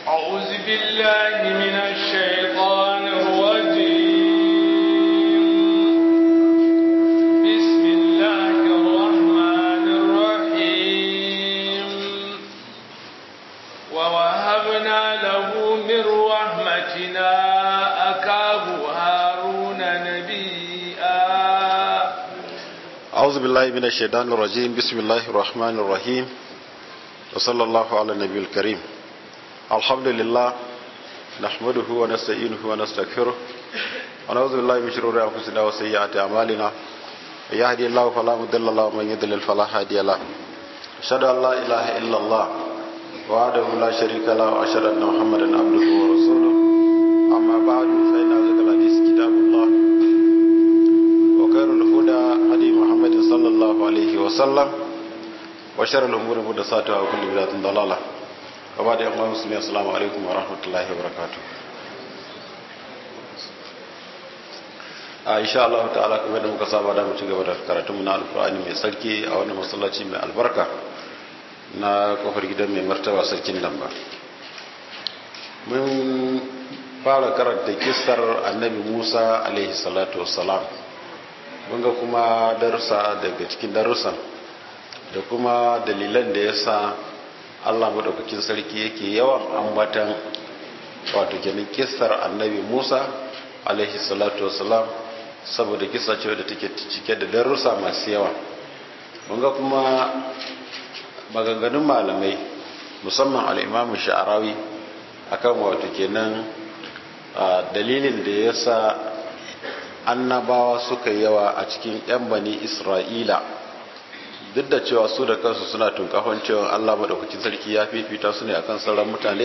أعوذ بالله من الشيطان الرجيم بسم الله الرحمن الرحيم ووهبنا له من رحمتنا أكاه هارون نبيا أعوذ بالله من الشيطان الرجيم بسم الله الرحمن الرحيم وصلى الله على النبي الكريم الحمد لله نحمده ونستعينه ونستغفره ونعوذ بالله من شرور أنفسنا وسيئات أعمالنا يهدي الله فلا مضل له ومن يضلل فلا هادي له أشهد أن لا إله إلا الله وحده لا شريك له وأشهد أن محمدا عبده ورسوله أما بعد فإن أصدق الحديث كتاب الله وخير الهدى هدي محمد صلى الله عليه وسلم وشر الأمور محدثاتها وكل بدعة ضلالة وبعد أيها المسلمين السلام عليكم ورحمة الله وبركاته a insha Allah ta'ala kuma da muka saba da mu ci gaba da karatun mu na alkur'ani mai sarki a wannan masallaci mai albarka na kofar gidan mai martaba sarkin lamba mun fara karanta kissar annabi Musa alaihi salatu wassalam mun ga kuma darussa daga cikin darussan da kuma dalilan da ya sa Allah madaukakin sarki yake yawan ambatan wato kenan kissar annabi Musa alaihi salatu wassalam saboda kissa ce da take cike da darussa masu yawa mun ga kuma maganganun malamai musamman al-Imam Sha'rawi akan wato kenan dalilin da ya sa annabawa suka yawa a cikin 'yan bani isra'ila duk da cewa su da kansu suna tunkahon cewa allah maɗaukacin sarki ya fifita su ne akan sauran mutane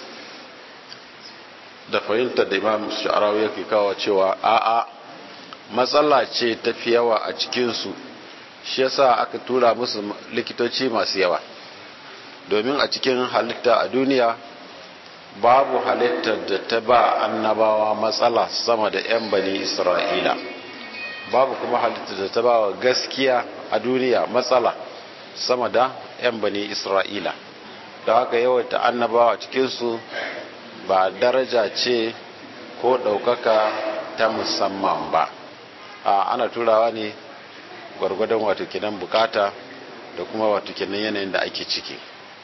da fahimtar da imam sha'arawa yake kawo cewa a'a matsala ce tafi yawa a cikinsu shi yasa aka tura musu likitoci masu yawa domin a cikin halitta a duniya babu halittar da ta ba annabawa matsala sama da 'yan bani isra'ila babu kuma halittar da ta ba wa gaskiya a duniya matsala sama da 'yan bani isra'ila da haka yawaita annabawa cikinsu ba daraja ce ko ɗaukaka ta musamman ba a ana turawa ne gwargwadon wato kinan bukata da kuma wato kinan yanayin da ake ciki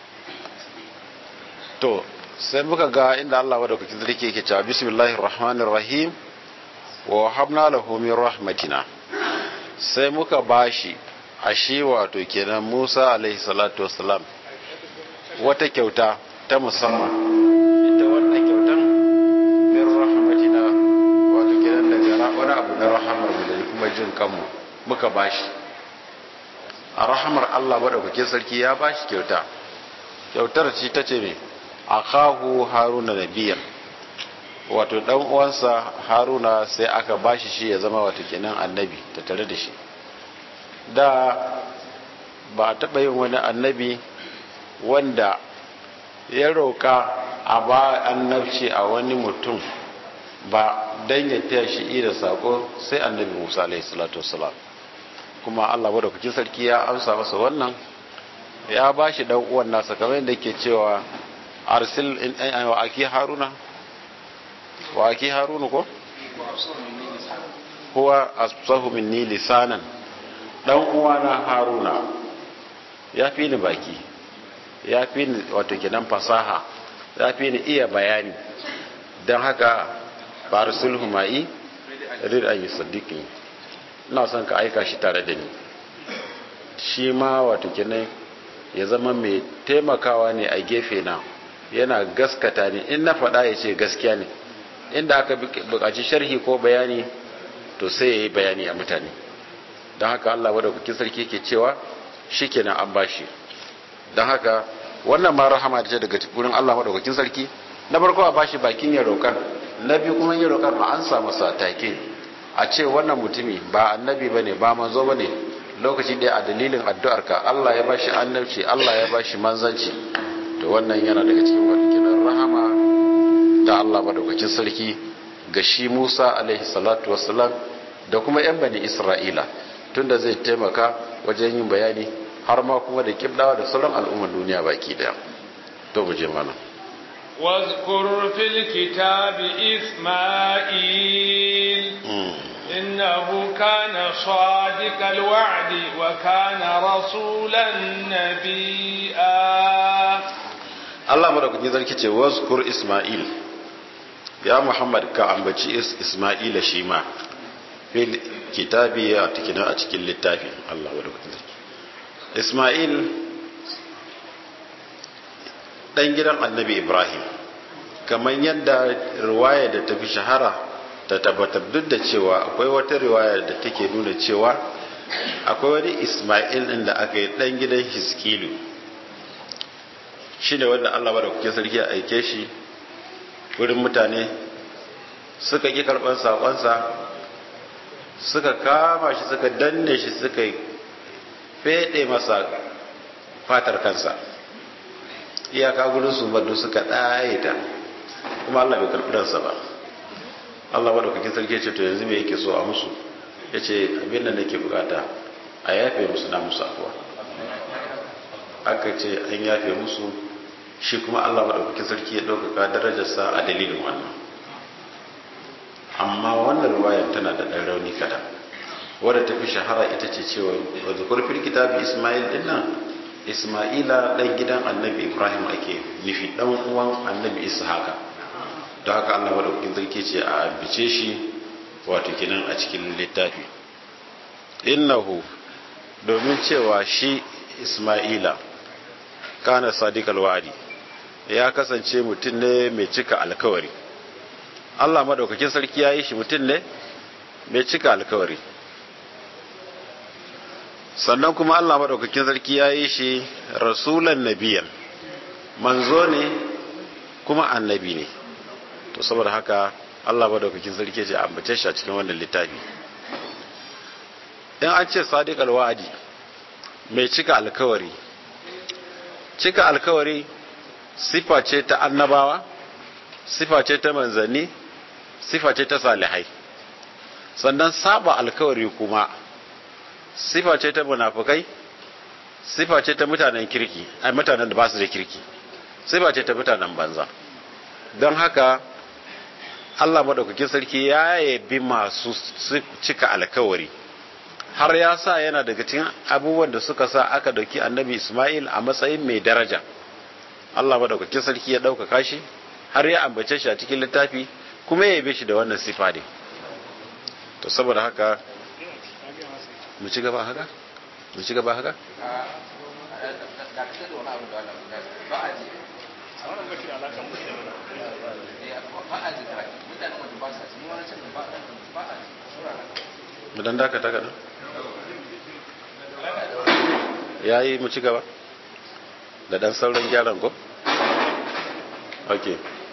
to sai muka ga inda Allah wadda kuke zarki yake cewa bismillahir rahmanir rahim wa habna lahu min rahmatina sai muka bashi ashi wato kenan Musa alaihi salatu wassalam wata kyauta ta musamman ita wannan kyautan min rahmatina wato kenan daga wani abu na rahamar mu da kuma jin kanmu muka bashi a rahamar Allah wadda kuke sarki ya bashi kyauta kyautar ce ta ce me akahu haruna nabiyan wato dan uwansa haruna sai aka bashi shi ya zama wato kenan annabi ta tare da shi da ba a taɓa yin wani annabi wanda ya roƙa a ba annabci a wani mutum ba dan ya taya shi ida sako sai annabi musa alaihi salatu wasalam kuma allah wadda kuke sarki ya amsa masa wannan ya ba shi dan uwan nasa kamar yadda ke cewa arsil wa aki haruna wa aki haruna ko huwa asfahu minni lisanan dan uwana haruna ya fi ni baki ya fi ni wato kenan fasaha ya fi ni iya bayani don haka farsulhu ma'i rid an yusaddiqni ina son ka aika shi tare da ni shi ma wato kenan ya zama mai taimakawa ne a gefe na yana gaskata ne in na faɗa ya ce gaskiya ne inda aka buƙaci sharhi ko bayani to sai ya yi bayani a mutane don haka Allah wadda kukin sarki ke cewa shi kenan an bashi don haka wannan ma rahama ce daga wurin Allah wadda kukin sarki na farko a bashi bakin ya roƙar na biyu kuma ya roƙar ma an samu sa take a ce wannan mutumi ba annabi ba ne ba manzo ba ne lokaci ɗaya a dalilin addu'arka Allah ya bashi annabci Allah ya bashi manzanci to wannan yana daga cikin wadakinan rahama da Allah madaukakin sarki ga shi Musa alaihi salatu wassalam da kuma yan bani Isra'ila tunda zai taimaka wajen yin bayani har ma kuma da kibdawa da sauran al'ummar duniya baki daya to mu je mana واذكر في الكتاب إسماعيل إنه كان صادق الوعد وكان رسولا نبيا Allah madaukakin sarki ce wazkur Ismail ya Muhammad ka ambaci Ismaila shi ma fil kitabi a cikin a cikin littafi Allah madaukakin sarki Ismail dan gidan Annabi Ibrahim kamar yadda riwaya da tafi shahara ta tabbatar duk da cewa akwai wata riwaya da take nuna cewa akwai wani Ismail din da aka yi dan gidan Hiskilu shi ne wanda Allah da kuke sarki a aike shi wurin mutane suka ƙi karɓar saƙonsa suka kama shi suka danne shi suka feɗe masa fatar kansa iyaka gudun su badu suka ɗaye ta kuma Allah bai karɓi ransa ba Allah da kuke sarki ce to yanzu me yake so a musu ya ce abin da nake bukata a yafe musu na musu afuwa aka ce an yafe musu shi kuma Allah maɗaukakin sarki ya ɗaukaka darajarsa a dalilin wannan amma wannan ruwayan tana da ɗan rauni kaɗan wadda ta fi shahara ita ce cewa wadda kurfin kitabi ismail din nan ismaila ɗan gidan annabi ibrahim ake nufi ɗan uwan annabi ishaqa don haka Allah maɗaukakin sarki ce a ambice shi wato kinan a cikin littafi innahu domin cewa shi ismaila kana sadiqal wa'di ya kasance mutum ne mai cika alkawari Allah madaukakin sarki ya yi shi mutum ne mai cika alkawari sannan kuma Allah madaukakin sarki ya yi shi rasulan nabiyan manzo ne kuma annabi ne to saboda haka Allah madaukakin sarki ce ambace shi a cikin wannan littafi in an ce sadiqal wa'di mai cika alkawari cika alkawari sifa ce ta annabawa sifa ce ta manzanni sifa ce ta salihai sannan saba alkawari kuma sifa ce ta munafukai sifa ce ta mutanen kirki ai mutanen da ba su da kirki sifa ce ta mutanen banza don haka Allah madaukakin sarki ya yabi masu cika alkawari har ya sa yana daga cikin abubuwan da suka sa aka dauki annabi Ismail a matsayin mai daraja Allah madaukakin sarki ya ɗaukaka shi har ya ambace shi a cikin littafi kuma ya yabe shi da wannan sifa ne to saboda haka mu ci gaba haka mu ci gaba haka mu dan dakata kaɗan ya yi mu ci gaba da dan sauran gyaran ko? ok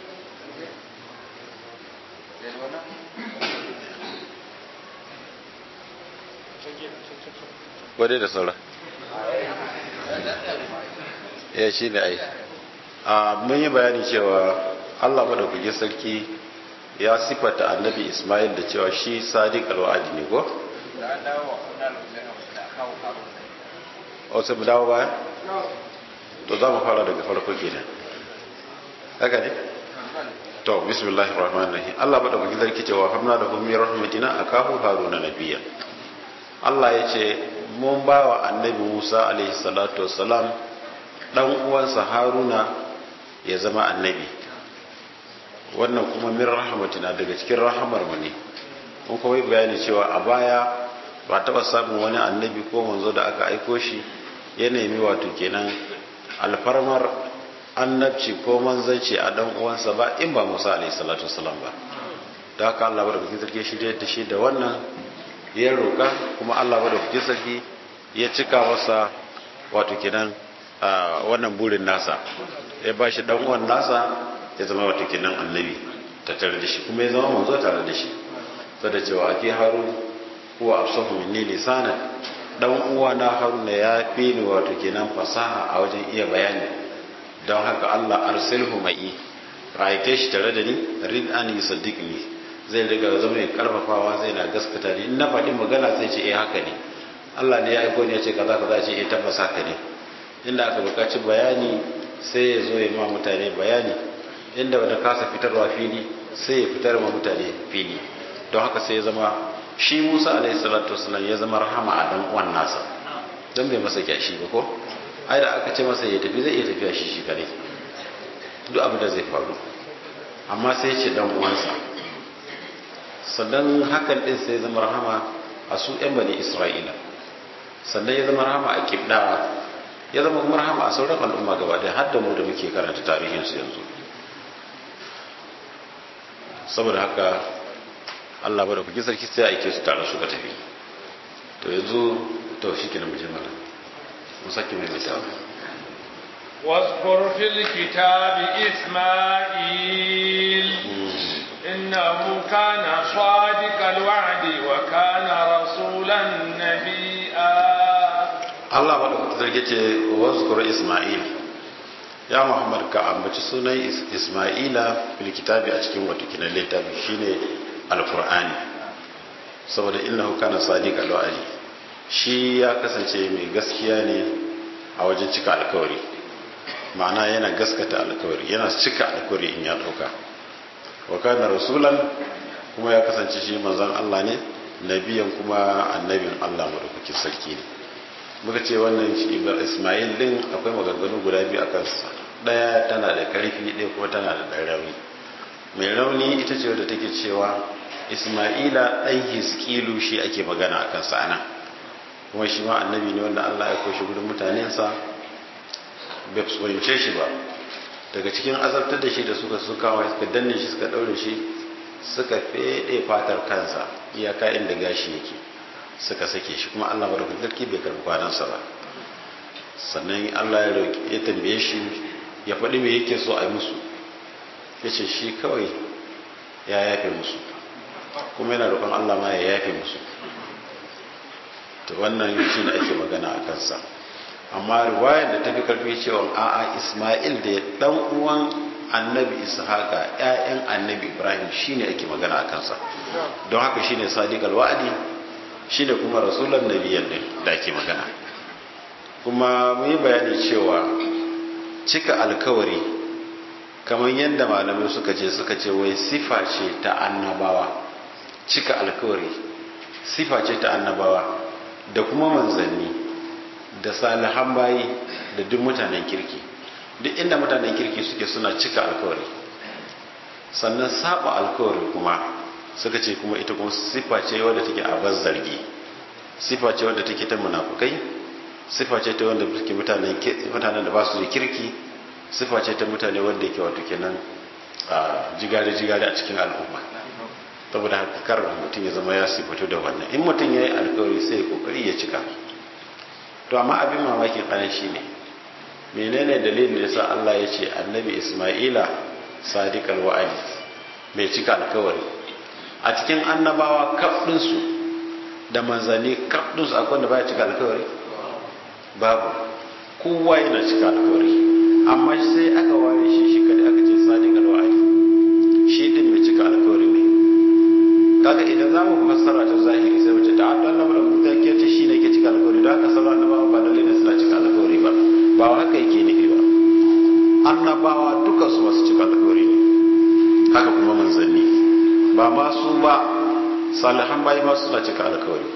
wadai da saura ya shi ne ai a mun yi bayani cewa allah maɗaukaki sarki ya sifata annabi ismail da cewa shi sadiq alwa'adi ne ko? wasu mu dawo baya? to za mu fara daga farko kenan haka ne to bismillahir rahmanir rahim Allah bada baki zarki cewa hamna da hum rahmatina akahu haruna nabiyya Allah ya ce mun ba wa annabi Musa alaihi salatu wassalam dan uwansa Haruna ya zama annabi wannan kuma min rahmatina daga cikin rahamar mu ne mun kuma bayani cewa a baya ba taba samun wani annabi ko manzo da aka aiko shi ya nemi wato kenan alfarmar annabci ko manzanci a dan uwansa ba in ba Musa alaihi salatu wasalam ba da haka Allah bada bikin sarki shirye da shi da wannan ya roka kuma Allah bada bikin sarki ya cika masa wato kenan wannan burin nasa ya ba shi dan uwan nasa ya zama wato kenan annabi ta tare da shi kuma ya zama manzo tare da shi sada cewa ake haru huwa afsahu minni lisanan dan uwa na haruna ya fi ni wato kenan fasaha a wajen iya bayani don haka Allah arsilhu mai raike shi tare da ni rid an yusaddiqni zai riga zama mai karfafawa zai na gaskata ni in na faɗi magana sai ce eh haka ne Allah ne ya aiko ne ya ce kaza kaza ce eh tabbas haka ne inda aka buƙaci bayani sai ya zo ya ma mutane bayani inda wanda kasa fitarwa fili sai ya fitar wa mutane fili don haka sai ya zama shi Musa alaihi salatu wasallam ya zama rahama a dan uwan nasa don bai masa kyashi ba ko ai da aka ce masa ya tafi zai iya tafiya shi shi kare duk abin da zai faru amma sai ce dan uwansa sannan hakan din sai ya zama rahama a su yan bani Isra'ila sannan ya zama rahama a kibdawa ya zama kuma rahama a sauran al'umma gaba da har da mu da muke karanta tarihinsu yanzu saboda haka Allah bada kuke sarki sai aike su tare suka tafi to yanzu to shi ke na muje mana mu sake mai mai sa'a واذكر في الكتاب إسماعيل إنه كان صادق الوعد وكان رسولا نبيا Allah bada kuke sarki ce wazkur Isma'il ya Muhammad ka ambaci sunan Isma'ila fil kitabi a cikin wato kinan littafi shine alkur'ani saboda innahu kana sadiq alwa'di shi ya kasance mai gaskiya ne a wajen cika alkawari ma'ana yana gaskata alkawari yana cika alkawari in ya dauka wa kana rasulan kuma ya kasance shi manzon Allah ne nabiyan kuma annabin Allah madaukakin sarki ne muka ce wannan shi Ismail din akwai maganganu guda biyu akan sa daya tana da karfi ɗaya kuma tana da ɗan rauni mai rauni ita ce wadda take cewa isma'ila ɗan hiskilu shi ake magana a kansa ana kuma shi ma annabi ne wanda allah ya koshi gudun mutanensa bai fahimce shi ba daga cikin azabtar da shi da suka suka wa suka danne shi suka ɗaure shi suka feɗe fatar kansa iyaka inda gashi yake suka sake shi kuma allah bada sarki bai karɓi kwanansa ba sannan allah ya roƙi ya tambaye shi ya faɗi me yake so a yi musu ya ce shi kawai ya yafe musu kuma yana roƙon Allah ma ya yafe musu to wannan shi ne ake magana a kansa amma riwayar da ta fi karfi cewa a'a Ismail da ya dan uwan annabi Ishaqa ƴaƴan annabi Ibrahim shine ake magana a kansa don haka shine sadiq alwa'di shine kuma rasulan nabiyyan din da ake magana kuma mu yi bayani cewa cika alkawari kamar yadda malamai suka ce suka ce wai sifa ce ta annabawa cika alkawari sifa ce ta annabawa da kuma manzanni da salihan bayi da duk mutanen kirki duk inda mutanen kirki suke suna cika alkawari sannan saba alkawari kuma suka ce kuma ita kuma sifa ce wadda take a zargi sifa ce wadda take ta munafukai sifa ce ta wanda suke mutanen da ba su da kirki sifa ce ta mutane wanda yake wato kenan a jigare-jigare a cikin al'umma saboda haka kar mutum ya zama ya sifatu da wannan in mutum ya yi alkawari sai kokari ya cika to amma abin mamakin ɗan shi ne menene dalilin da sa Allah ya ce annabi Ismaila sadiq alwa'adi mai cika alkawari a cikin annabawa kafdinsu da manzanni kafdinsu akwai wanda baya cika alkawari babu kowa yana cika alkawari amma sai aka ware shi shi kadai aka ce sadiq alwa'adi shi din mai cika alkawari ne kaga idan za mu fassara ta zahiri sai mace ta Allah da mutakiyar ta shi ne ke cika alkawari don haka sauran annabawa ba lalle ne suna cika alkawari ba ba haka yake nufi ba annabawa duka su masu cika alkawari ne haka kuma manzanni ba ma su ba salihan bayi ma suna cika alkawari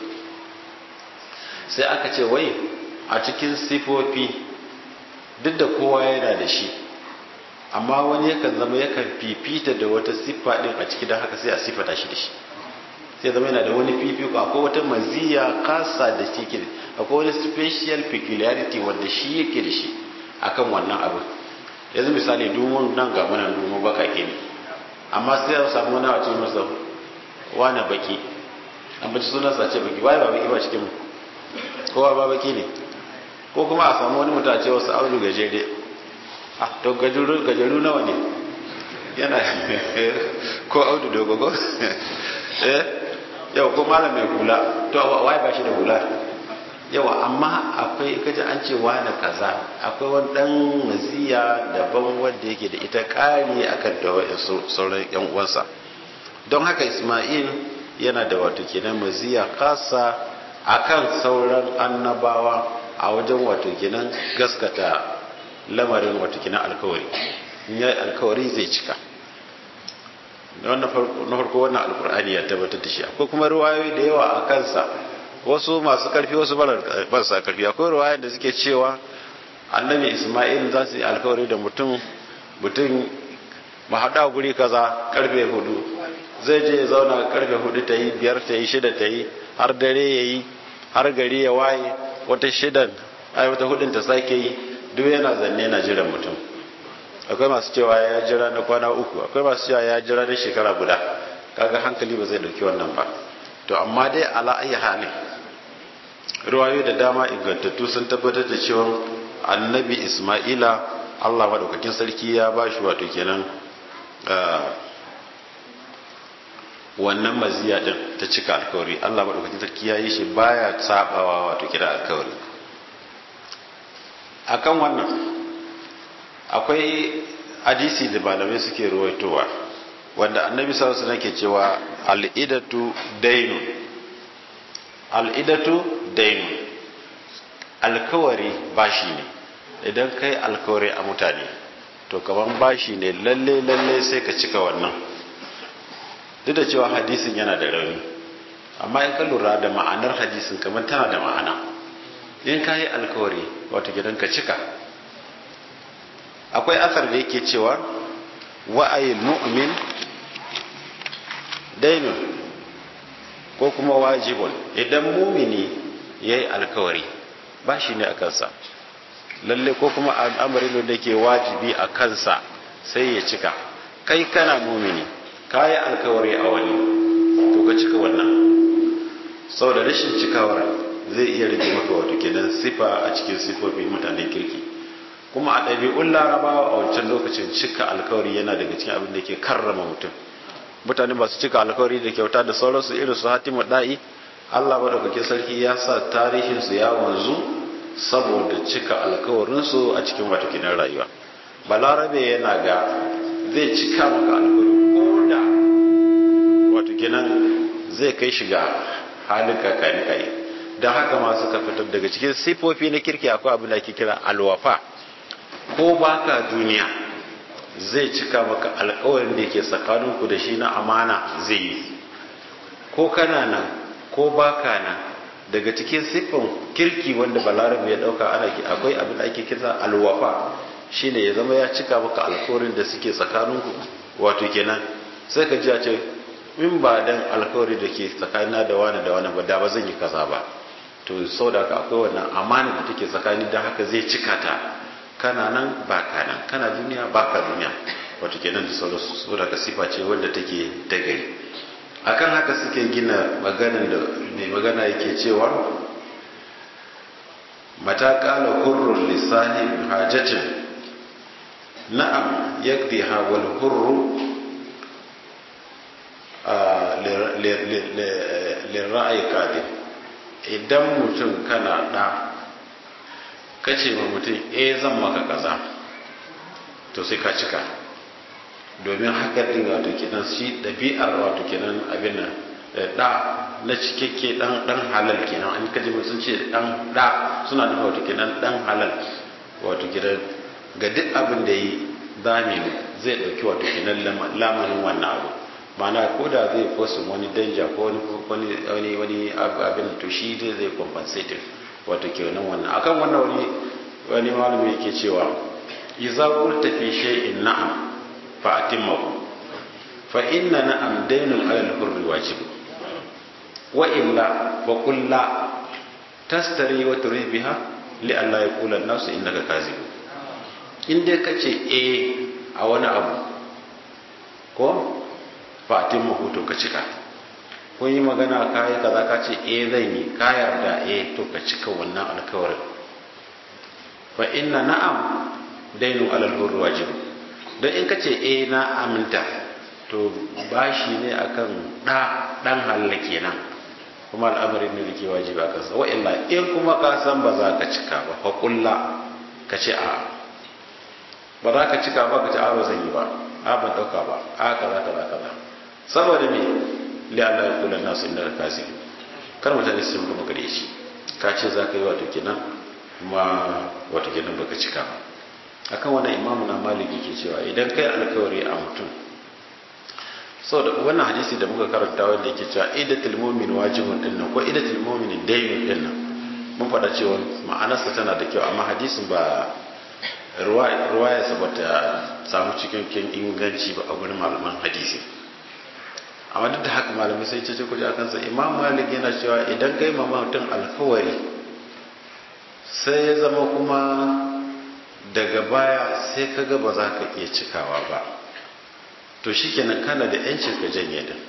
sai aka ce wai a cikin sifofi duk da kowa yana da shi amma wani yakan zama yakan fifita da wata siffa din a ciki don haka sai a siffata shi da shi sai zama yana da wani fifiko akwai wata maziya kasa da shi ke akwai wani special peculiarity wanda shi yake da shi akan wannan abu yanzu misali domin nan ga mana domin bakake ne amma sai ya samu wani wace masa wani baki an baci sunan sa ce baki wai ba baki ba cikin kowa ba baki ne ko kuma a samu wani mutum a ce wasu aulu gajere ah to gajeru nawa ne yana ko audu dogogo eh yau ko malam mai hula to wai ba shi da hula yawa amma akwai kaji an ce wani kaza akwai wani dan maziya daban wanda yake da ita kari akan da sauran yan uwansa don haka Ismail yana da wato kenan maziya kasa akan sauran annabawa a wajen wato kenan gaskata lamarin wato kenan alkawari in ya alkawari zai cika na farko wannan alkur'ani ya tabbatar da shi akwai kuma ruwayoyi da yawa a kansa wasu masu karfi wasu marasa karfi akwai ruwayoyin da suke cewa annabi isma'il za su yi alkawari da mutum mutum mahaɗa guri kaza karfe hudu zai je ya zauna karfe hudu ta yi biyar ta yi shida ta yi har dare ya yi har gari ya waye wata shidan ai wata hudun ta sake yi duk yana zanne na jiran mutum akwai masu cewa ya jira na kwana uku akwai masu cewa ya jira na shekara guda kaga hankali ba zai dauki wannan ba to amma dai ala ayi hali ruwayo da dama ingantattu sun tabbatar da cewa annabi isma'ila allah maɗaukakin sarki ya ba shi wato kenan wannan maziya din ta cika alkawari allah maɗaukakin sarki ya yi shi baya sabawa wato kira alkawari akan wannan akwai hadisi da malamai suke ruwaitowa wanda annabi sallallahu alaihi ke cewa al'idatu dainu al'idatu dainu alkawari bashi ne idan kai alkawari a mutane to kaman bashi ne lalle lalle sai ka cika wannan duk da cewa hadisin yana da rauni amma in ka lura da ma'anar hadisin kamar tana da ma'ana in ka yi alkawari wato gidan ka cika akwai asar da yake cewa wa'ayil mu'min dainun ko kuma wajibun idan mumini ya yi alkawari ba shi ne a kansa lalle ko kuma al'amarin da ke wajibi a kansa sai ya cika kai kana mumini ka yi alkawari a wani to ka cika wannan sau da rashin cikawar zai iya rage maka wato kenan sifa a cikin sifofin mutanen kirki kuma a ɗabi'un larabawa a wancan lokacin cika alkawari yana daga cikin abin da ke karrama mutum mutane masu cika alkawari da kyauta da sauransu irin su hatimu da'i allah maɗaukake sarki ya sa tarihinsu ya wanzu saboda cika alkawarinsu a cikin watakinan rayuwa balarabe yana ga zai cika maka alkawari ko da watakinan zai kai shiga halin kakani kai don haka masu ka fitar daga cikin sifofi na kirki akwai abin da ake kira alwafa ko baka duniya zai cika maka alkawarin da yake tsakaninku da shi na amana zai yi ko kana nan ko baka nan daga cikin siffin kirki wanda balarabe ya dauka ana akwai abin da ake kira alwafa shine ya zama ya cika maka alkawarin da suke tsakaninku wato kenan sai ka ji a ce in ba dan alkawari da ke tsakanina da wani da wani ba da ba zan yi kaza ba to sau da haka akwai wannan amana da take tsakani don haka zai cika ta kana nan ba ka nan kana duniya ba ka duniya wato kenan da sauransu so daga sifa ce wanda take ta gari akan haka suke gina maganin da mai magana yake cewa mata kala hurrun lisani hajatin na'am yakdi ha wal hurru lirra'ayi kadir idan mutum kana da kace ma mutum eh zan maka kaza to sai ka cika domin haka din wato kenan shi dabi'ar wato kenan abin nan da na cikakke dan dan halal kenan an kaji sun ce dan da suna nufin wato kenan dan halal wato kenan ga duk abin da yi zami zai dauki wato kenan lamarin wannan abu mana ko da zai fosin wani danja ko wani wani wani abin to shi zai zai compensate wato kenan wannan akan wannan wani wani malami yake cewa idza qulta fi shay'in na'am fa atimmahu fa inna na'am daynun 'ala al-hurri wajib wa illa fa qul la tastari wa turi biha li alla yaqula an-nasu innaka kazib in dai kace eh a wani abu ko fatin mahuto ka cika kun yi magana ka yi kaza ka ce eh zan yi ka yarda eh to ka cika wannan alkawarin fa inna na'am dainu alal hurri wajib don in ka ce eh na aminta to bashi ne akan da dan halalla kenan kuma al'amarin ne yake wajibi a kansa wa illa in kuma ka san ba za ka cika ba fa kulla ka ce a ba za ka cika ba ka ce a ba zan yi ba a ban dauka ba a kaza kaza kaza saboda me li Allah ya kula nasu inda ka kasi kar mutane su maka magareci ka ce za ka yi wato kenan kuma wato kenan baka cika ba akan wannan imamu na maliki ke cewa idan kai alkawari a mutum so da wannan hadisi da muka karanta wanda yake cewa idatul mu'min wajibun din nan ko idatul mu'min daynun din nan mun faɗa cewa ma'anarsa tana da kyau amma hadisin ba ruwaya sa bata samu cikin inganci ba a gurin malaman hadisi amma duk da haka malamai sai ce kuje akan sa imam malik yana cewa idan kai ma mutum alkawari sai ya zama kuma daga baya sai kaga ba za ka iya cikawa ba to shikenan kana da yancin ka janye din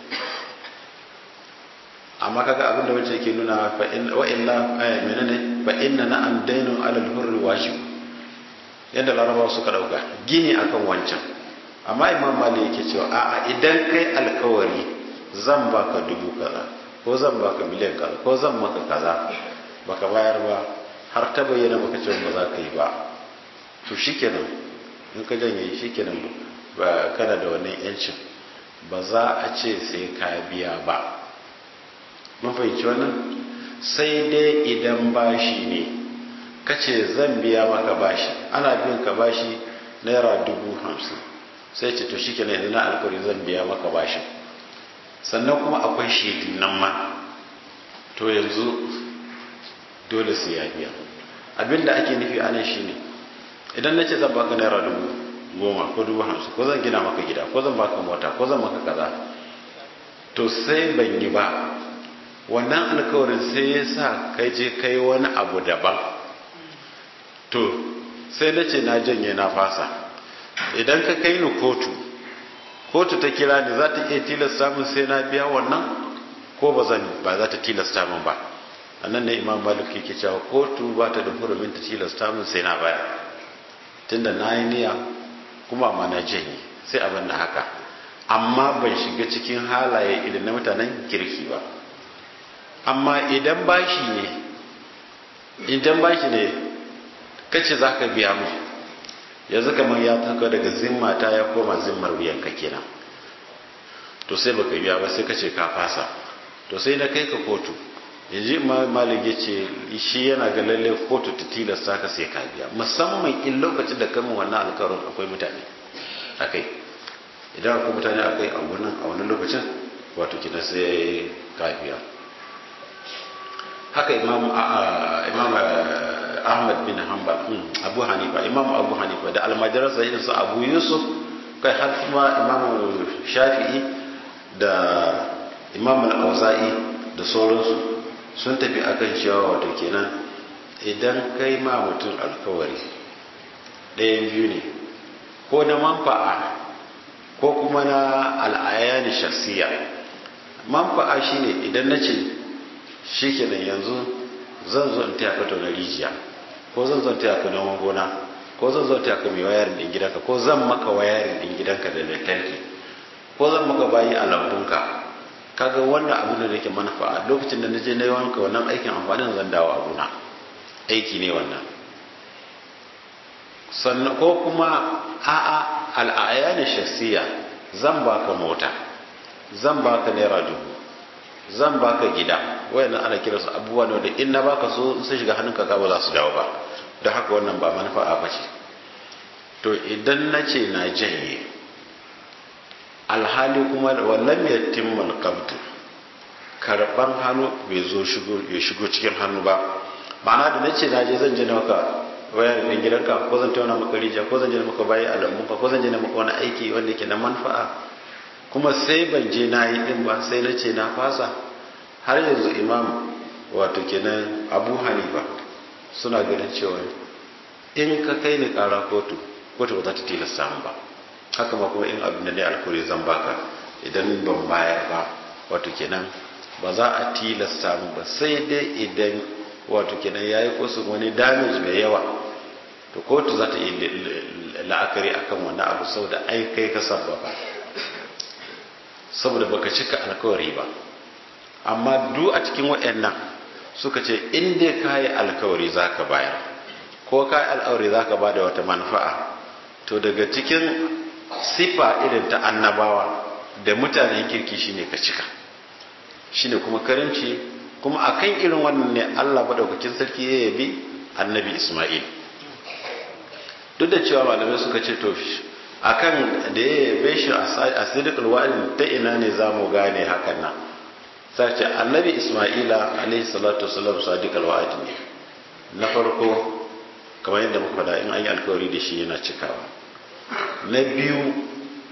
amma kaga abin da wace yake nuna fa in wa illa ay menene fa inna na am dainun alal hurri wajib yadda larabawa suka dauka gini akan wancan amma imam mali yake cewa a'a idan kai alkawari zan baka dubu kaza ko zan baka miliyan kaza ko zan maka kaza baka bayar ba har ta bayyana baka cewa ba za ka yi ba to shikenan in ka janye shikenan ba kana da wannan yancin ba za a ce sai ka biya ba mun fahimci wannan sai dai idan bashi ne kace zan biya maka bashi ana bin ka bashi naira dubu hamsin sai ce to shikenan yanzu na alkawari zan biya maka bashi sannan kuma akwai shaidu nan ma to yanzu dole sai ya biya abinda ake nufi a nan shine idan na ce zan baka naira dubu goma ko dubu hamsin ko zan gina maka gida ko zan baka mota ko zan maka kaza to sai ban yi ba wannan alkawarin sai ya sa kai je kai wani abu daban to sai na ce na janye na fasa idan ka kai ni kotu kotu ta kira ni za ta iya tilasta min sai na biya wannan ko ba zan ba za ta tilasta min ba annan ne imam malik yake cewa kotu ba ta da hurumin ta tilasta min sai na baya tunda na yi niyya kuma ma na janye sai abin da haka amma ban shiga cikin halaye idan na mutanen kirki ba amma idan bashi ne idan bashi ne kace za ka biya mu yanzu kamar ya taka daga zimma ta ya koma zimmar wuyan ka kenan to sai baka biya ba sai kace ka fasa to sai na kai ka kotu yanzu malik ya ce shi yana ga lalle kotu ta tilasta ka sai ka biya musamman in lokacin da kama wannan alkawarin akwai mutane akai idan akwai mutane akai a wannan a wannan lokacin wato kina sai ka biya haka imam imam ahmad bin hanbal abu hanifa imam abu hanifa da almajiransa irin su abu yusuf kai har kuma imam shafi'i da imam al-auza'i da sauransu sun tafi akan cewa wato kenan idan kai ma mutum alkawari ɗayan biyu ne ko na manfa'a ko kuma na al'ayani shaksiya manfa'a shine idan na ce shi kenan yanzu zan zo in taya ka na rijiya ko zan zo in taya ka noman gona ko zan zo in taya ka mai wayarin din gidanka ko zan maka wayarin din gidanka da lantarki ko zan maka bayi a lambunka kaga wannan abu da yake manfa'a lokacin da naje na yi wanka wannan aikin amfanin zan dawo abuna aiki ne wannan sannan ko kuma a'a al'ayani shaksiya zan baka mota zan baka naira dubu zan baka gida wayannan ana kira su abubuwa ne da in na baka so sun shiga hannunka ka ba za su dawo ba da haka wannan ba manfa'a ba ce to idan na ce na janye alhali kuma wallan ya timmal qabdu karban hannu bai zo shigo ya shigo cikin hannu ba ma'ana da nace na je zan je na maka wayar din gidanka ko zan tauna maka rijiya ko zan je maka bayi a lambunka ko zan je maka wani aiki wanda yake na manfa'a kuma sai ban je na yi din ba sai na ce na fasa har yanzu imam wato kenan abu hanifa suna ganin cewa in ka kai ni kara kotu kotu ba za ta tilasta mu ba haka ma kuma in abin da ne alkuri zan baka idan ban bayar ba wato kenan ba za a tilasta mu ba sai dai idan wato kenan yayi kusa wani damage mai yawa to kotu za ta yi la'akari akan wannan abu saboda ai kai ka sabbaba saboda baka cika alkawari ba amma duk a cikin waɗannan suka ce in dai ka yi alkawari za ka bayar ko ka yi alkawari za ka ba da wata manfa'a to daga cikin sifa irin ta annabawa da mutanen kirki shine ka cika shine kuma karimci kuma akan irin wannan ne Allah madaukakin sarki ya yabi annabi Isma'il duk da cewa malamai suka ce to akan da ya yabe shi a sidikul wa'adin ta ina ne za mu gane hakan nan sai ce annabi isma'ila alaihi salatu wasallam sadiqul wa'adi ne na farko kamar yadda muka faɗa in an yi alkawari da shi yana cikawa na biyu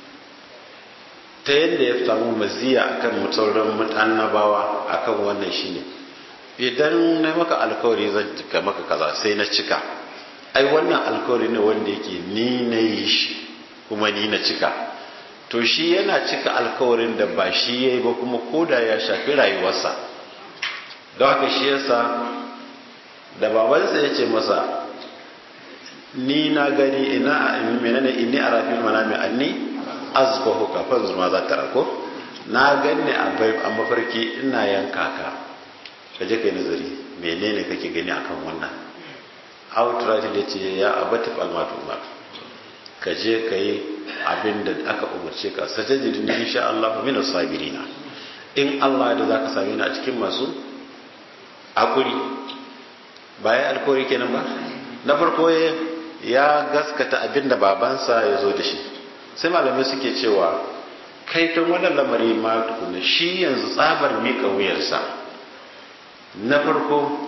ta yadda ya samu maziya akan sauran annabawa akan wannan shine idan na maka alkawari zan cika maka kaza sai na cika ai wannan alkawari ne wanda yake ni na yi shi kuma ni na cika to shi yana cika alkawarin da ba shi ya yi ba kuma koda ya shafi rayuwarsa don haka shi yasa da babansa ya ce masa ni na gani ina menene inni a rafin manami anni azbahu kafan zuma za ta rako na gani a mafarki ina yanka ka ka je kai nazari menene kake gani akan wannan outright da ce ya abatif almatu umar ka je ka yi abin da aka umarce ka sajajidin insha Allah min sabirina in Allah da zaka same ni a cikin masu akuri bayan alkawari kenan ba na farko ya gaskata abin da babansa ya zo da shi sai malamai suke cewa kai tun wannan lamari ma tukuna shi yanzu tsabar miƙa wuyarsa na farko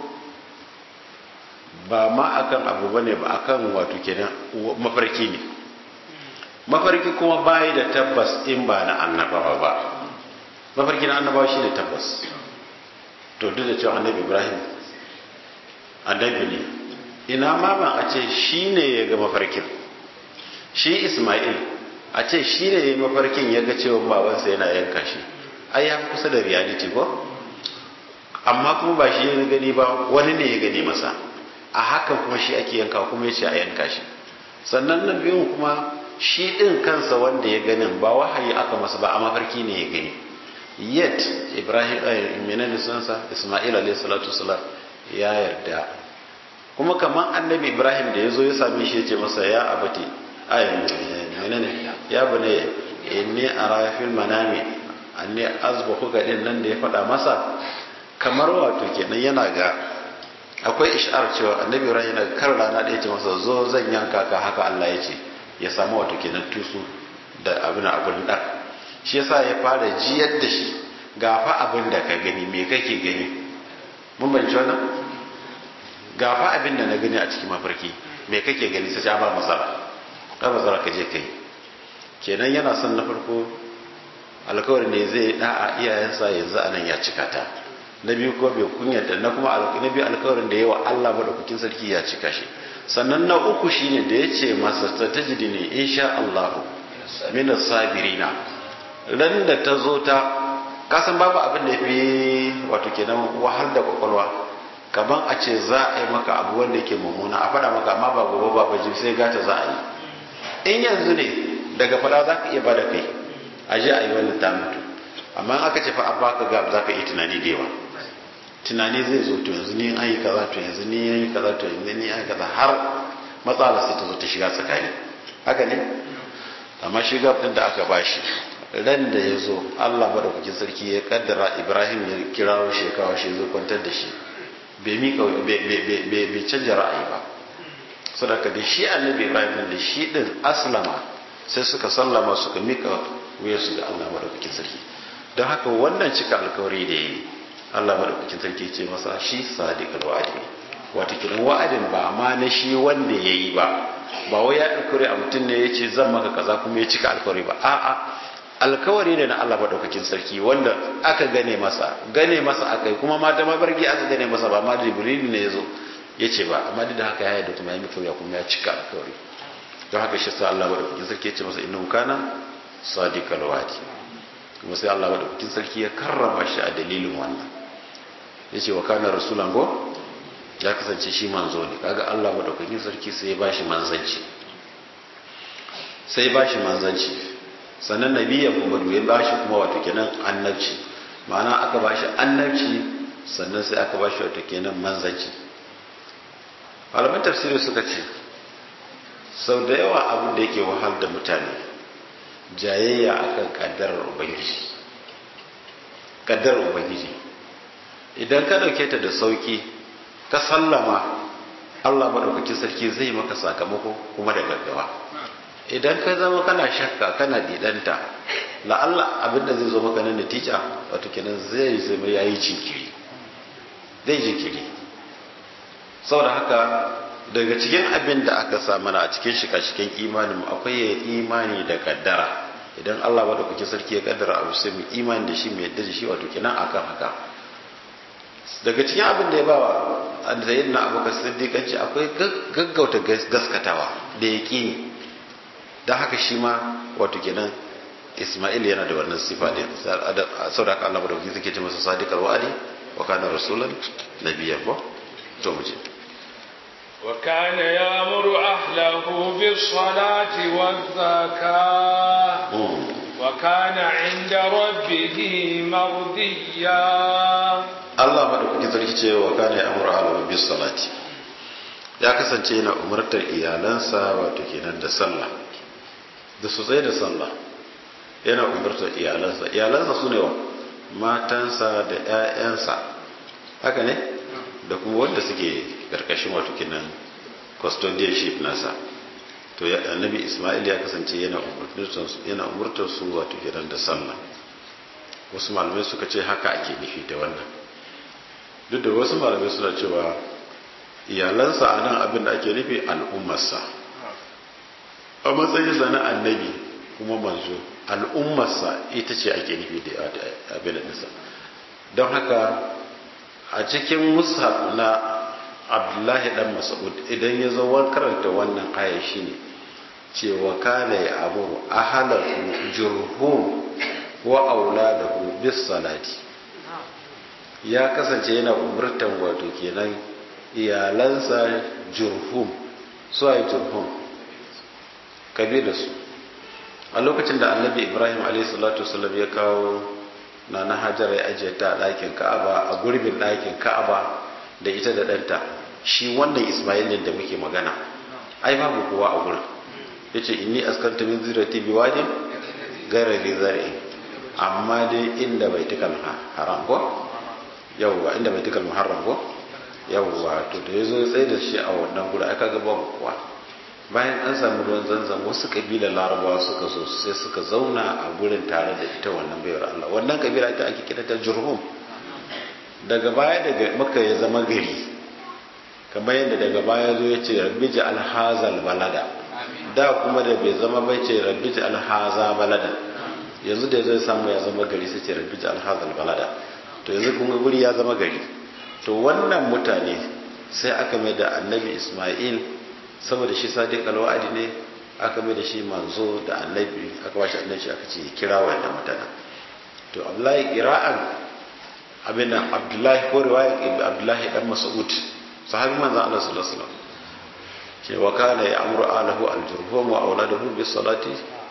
ba ma akan abu bane ba akan wato kenan mafarki ne mafarki kuma bayi da tabbas in ba na annabawa ba mafarki na annabawa shi ne tabbas to duk da cewa annabi ibrahim annabi ne ina ma ban a ce shi ne ya ga mafarkin shi ismail a ce shi ne ya yi mafarkin ya ga cewa babansa yana yanka shi ai ya kusa da reality ko amma kuma ba shi ya gani ba wani ne ya gani masa a hakan kuma shi ake yanka kuma ya ce a yanka shi sannan na biyun kuma shi ɗin kansa wanda ya ganin ba wahayi aka masa ba a mafarki ne ya gani yet ibrahim menene sunansa isma'il alayhi salatu wasalam ya yarda kuma kamar annabi ibrahim da ya zo ya same shi ya ce masa ya abati ay menene ya bane inni ara fil manami anni azbahu ga din nan da ya faɗa masa kamar wato kenan yana ga akwai ishar cewa annabi ibrahim yana kar rana da ya ce masa zo zan yanka ka haka Allah ya ce ya samu wato kenan tusu da abin abin da shi yasa ya fara jiyar da shi gafa abin da ka gani me kake gani mun banci wannan gafa abin da na gani a cikin mafarki me kake gani sai ya ba masara ka masara ka je kai kenan yana son na farko alkawarin ne zai da'a iyayensa yanzu anan ya cika ta na biyu ko bai kunyata na kuma na biyu alkawarin da yawa Allah madaukakin sarki ya cika shi sannan na uku shine da ya ce masa ta tajidi ne insha Allah minas sabirina ran da ta zo ta kasan babu abin da ya fi wato kenan wahal da kwakwalwa kaman a ce za a yi maka abu wanda yake mummuna a faɗa maka amma ba gobe ba baji sai gata za a yi in yanzu ne daga faɗa za ka iya ba da kai a je a yi wannan ta mutu amma aka ce fa an baka gab za ka iya tunani da yawa tunani zai zo to yanzu ni an yi kaza to yanzu ni an yi kaza to yanzu ni an yi kaza har matsala sai ta zo ta shiga tsakani haka ne amma shi gab din da aka bashi ran da ya zo Allah madaukakin sarki ya kaddara Ibrahim ya kirawo shi ya kawo shi zo kwantar da shi bai mika bai canja ra'ayi ba sadaka da shi annabi Ibrahim da shi din aslama sai suka sallama suka mika wuyarsu ga Allah madaukakin sarki don haka wannan cika alkawari da yi Allah madaukakin sarki ce masa shi sadiqul wa'adi wato kiran wa'adin ba ma na shi wanda yayi ba ba wai ya alkawari a mutum ne yace zan maka kaza kuma ya cika alkawari ba a'a alkawari ne na Allah madaukakin sarki wanda aka gane masa gane masa akai kuma mata mabarki aka gane masa ba ma jibril ne yazo yace ba amma duk da haka ya yarda kuma ya mutu ya kuma ya cika alkawari don haka shi sa Allah madaukakin sarki ya ce masa innahu kana sadiqal wa'adi kuma sai Allah madaukakin sarki ya karrama shi a dalilin wannan yace wa kana rasulan go ya kasance shi manzo ne kaga Allah madaukakin sarki sai ya bashi manzanci sai ya bashi manzanci sannan nabiya kuma ya bashi kuma wato kenan annabci ma'ana aka bashi annabci sannan sai aka bashi wato kenan manzanci malaman tafsiri suka ce sau da yawa abin da yake wahal da mutane jayayya akan kaddarar ubangiji kaddarar ubangiji idan ka dauke ta da sauki ka sallama Allah maɗaukakin sarki zai maka sakamako kuma da gaggawa idan ka zama kana shakka kana didanta la'alla abin da zai zo maka na natija wato kenan zai zama ya yi jinkiri zai jinkiri saboda haka daga cikin abin da aka sa mana a cikin shika-shiken imanin mu akwai ya imani da kaddara idan Allah maɗaukakin sarki ya kaddara abu sai mu imani da shi mu yadda da shi wato kenan akan haka daga cikin abin da ya bawa sayyid na abokan siddiƙanci akwai gaggauta gaskatawa da ya ƙini don haka shi ma wato kenan ismail yana da wannan sifa ne sau da aka allah da suke ce masa sadiqar wa'adi wa kana rasulan nabiyyan ba to mu je وكان يأمر أهله بالصلاة والزكاة وكان عند ربه مرضيا Allah maɗaukaki sarki ce wa kana ya amura alamu bis salati ya kasance yana umartar iyalansa wato kenan da sallah da su tsaye da sallah yana umartar iyalansa iyalansa su ne wa matansa da 'ya'yansa haka ne da kuma wanda suke karkashin wato kenan custodianship nasa to annabi ismail ya kasance yana umartar su wato kenan da sallah wasu malamai suka ce haka ake nufi da wannan duk da wasu malamai suna cewa iyalansa a nan abin da ake nufi al'ummarsa a matsayin zane annabi kuma manzo al'ummarsa ita ce ake nufi da abin da don haka a cikin mushaf na abdullahi dan mas'ud idan ya zo karanta wannan aya shine cewa kana ya amuru ahalahu jurhum wa auladahu bis salati ya kasance yana umurtan wato kenan iyalansa jurhum su ay jurhum kabilarsu a lokacin da annabi ibrahim a.s. ya kawo na na hajjara ya ajiye ta ɗakin ka'aba a gurbin ɗakin ka'aba da ita da ɗanta shi wannan ismailin da muke magana ai babu kowa a gurin ya ce inni askanta min zirati bi wajin gaira zari amma dai inda bai tukal haram ko yawwa inda bai tukal muharram ko yawwa to da ya zo ya tsaye da shi a wannan gurin aka ga babu kowa bayan an samu ruwan zanzan wasu kabilar larabawa suka zo sai suka zauna a gurin tare da ita wannan bayar Allah wannan kabila ita ake kira ta jurhum daga baya daga maka ya zama gari kamar yadda daga baya zo ya ce rabbi ji alhazal balada da kuma da bai zama bai ce rabbi ji alhaza balada yanzu da zai samu ya zama gari sai ce rabbi ji alhazal balada to yanzu kuma guri ya zama gari to wannan mutane sai aka mai da annabi isma'il saboda shi sadiq alwa'adi ne aka mai da shi manzo da annabi aka ba shi annabi aka ce kira wannan mutanen to abdullahi qira'an abin nan abdullahi ko riwaya abdullahi dan mas'ud sahabi manzo Allah sallallahu alaihi wasallam ce wa kana ya'muru ahlahu al-jurhum wa awladahu bis salati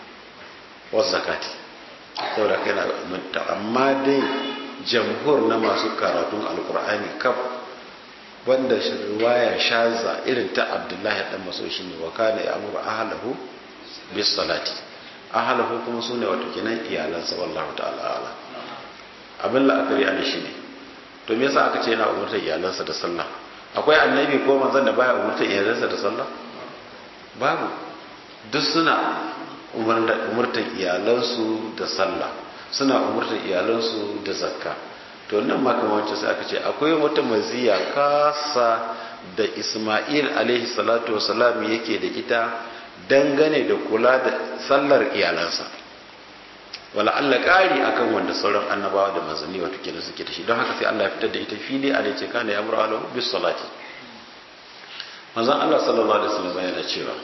wa zakati saboda kana amma dai jamhur na masu karatun alqur'ani kaf wanda riwaya shaza irin ta abdullahi dan maso shi ne wa kana ya'muru ahlahu bis salati ahlahu kuma sune wato kenan iyalansa wallahu ta'ala ala abin la'akari a shi ne to me yasa aka ce yana umurtar iyalansa da sallah akwai annabi ko manzon da baya umurtar iyalansa da sallah babu duk suna umurtar iyalansu da sallah suna umurtar iyalansu da zakka to nan makamancin sai aka ce akwai wata maziya kasa da Ismail alaihi salatu wasalam yake da ita dangane da kula da sallar iyalansa wala Allah ƙari akan wanda sauran annabawa da manzanni wato kenan suke da shi don haka sai Allah ya fitar da ita fili a dace kana ya mura alahu bis salati manzon Allah sallallahu alaihi wasallam yana cewa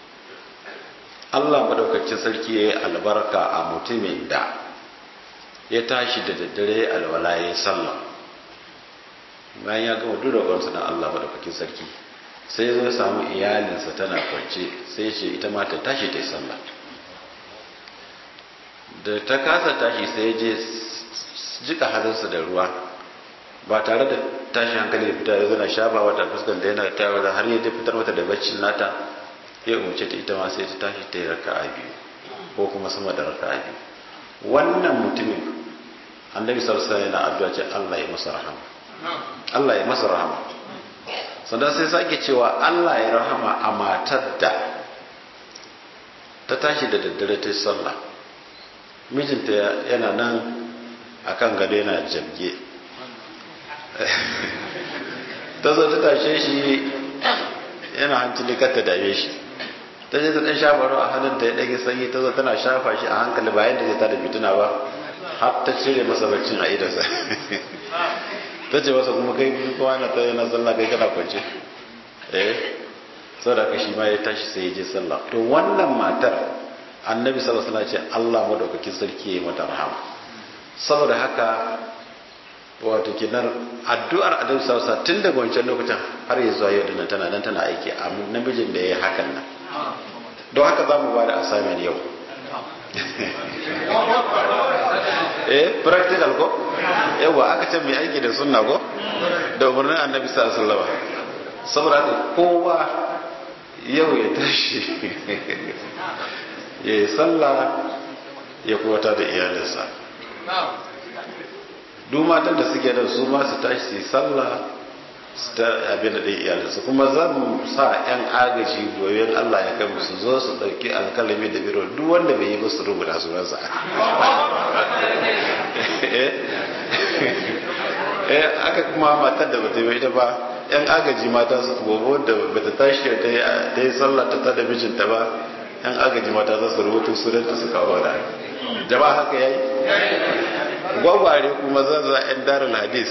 Allah madaukakin sarki yayi albarka a mutumin da ya tashi da daddare alwala ya sallah bayan ya gama duk roƙonsa na Allah madaukakin sarki sai ya zo ya samu iyalinsa tana kwance sai ce ita ma ta tashi ta yi sallah da ta kasa tashi sai ya je jika hannunsa da ruwa ba tare da tashi hankali da fita ya zo na shafa wata fuskar da yana ta har ya fitar mata da baccin nata ya umarce ta ita ma sai ta tashi ta yi raka'a biyu ko kuma sama da raka'a biyu wannan mutumin annabi sallallahu alaihi wasallam yana addu'a ce Allah ya masa rahama Allah ya masa rahama sannan sai sake cewa Allah ya rahama a matar da ta tashi da daddare ta sallah mijinta yana nan akan gado yana jabge ta zo ta tashe shi yana hancin kar ta dame shi ta je ta dan shafa ruwa a hannun ta ya dage sanyi ta zo tana shafa shi a hankali bayan da zai tada fituna ba har ta cire masa baccin a idansa ta ce masa kuma kai kowa na ta yana sallah kai kana kwance eh saboda ka shi ma ya tashi sai ya je sallah to wannan matar annabi sallallahu alaihi wasallam ce Allah madaukakin sarki ya yi mata rahama saboda haka wato kinar addu'ar annabi sallallahu alaihi wasallam tun daga wancan lokacin har ya zuwa yau dinnan tana nan tana aiki a namijin da ya yi hakan nan don haka za mu ba da assignment yau eh practical ko yawa aka ce mai aiki da sunna ko da umarnin annabi sallallahu alaihi wasallam saboda haka kowa yau ya tashi ya yi sallah ya kuwata da iyalinsa duk matan da suke da su ma su tashi su yi sallah su ta abin da ɗin iyalinsu kuma za mu sa 'yan agaji goyon Allah ya kai su zo su ɗauki alkalami da biro duk wanda bai yi ba su rubuta sunansa eh aka kuma matar da bata yi ita ba 'yan agaji mata su gobe da bata tashi ta yi sallah ta tada mijinta ba 'yan agaji mata za su rubuta sunanta su kawo da jama'a haka yayi gwagware kuma zan za 'yan darin hadis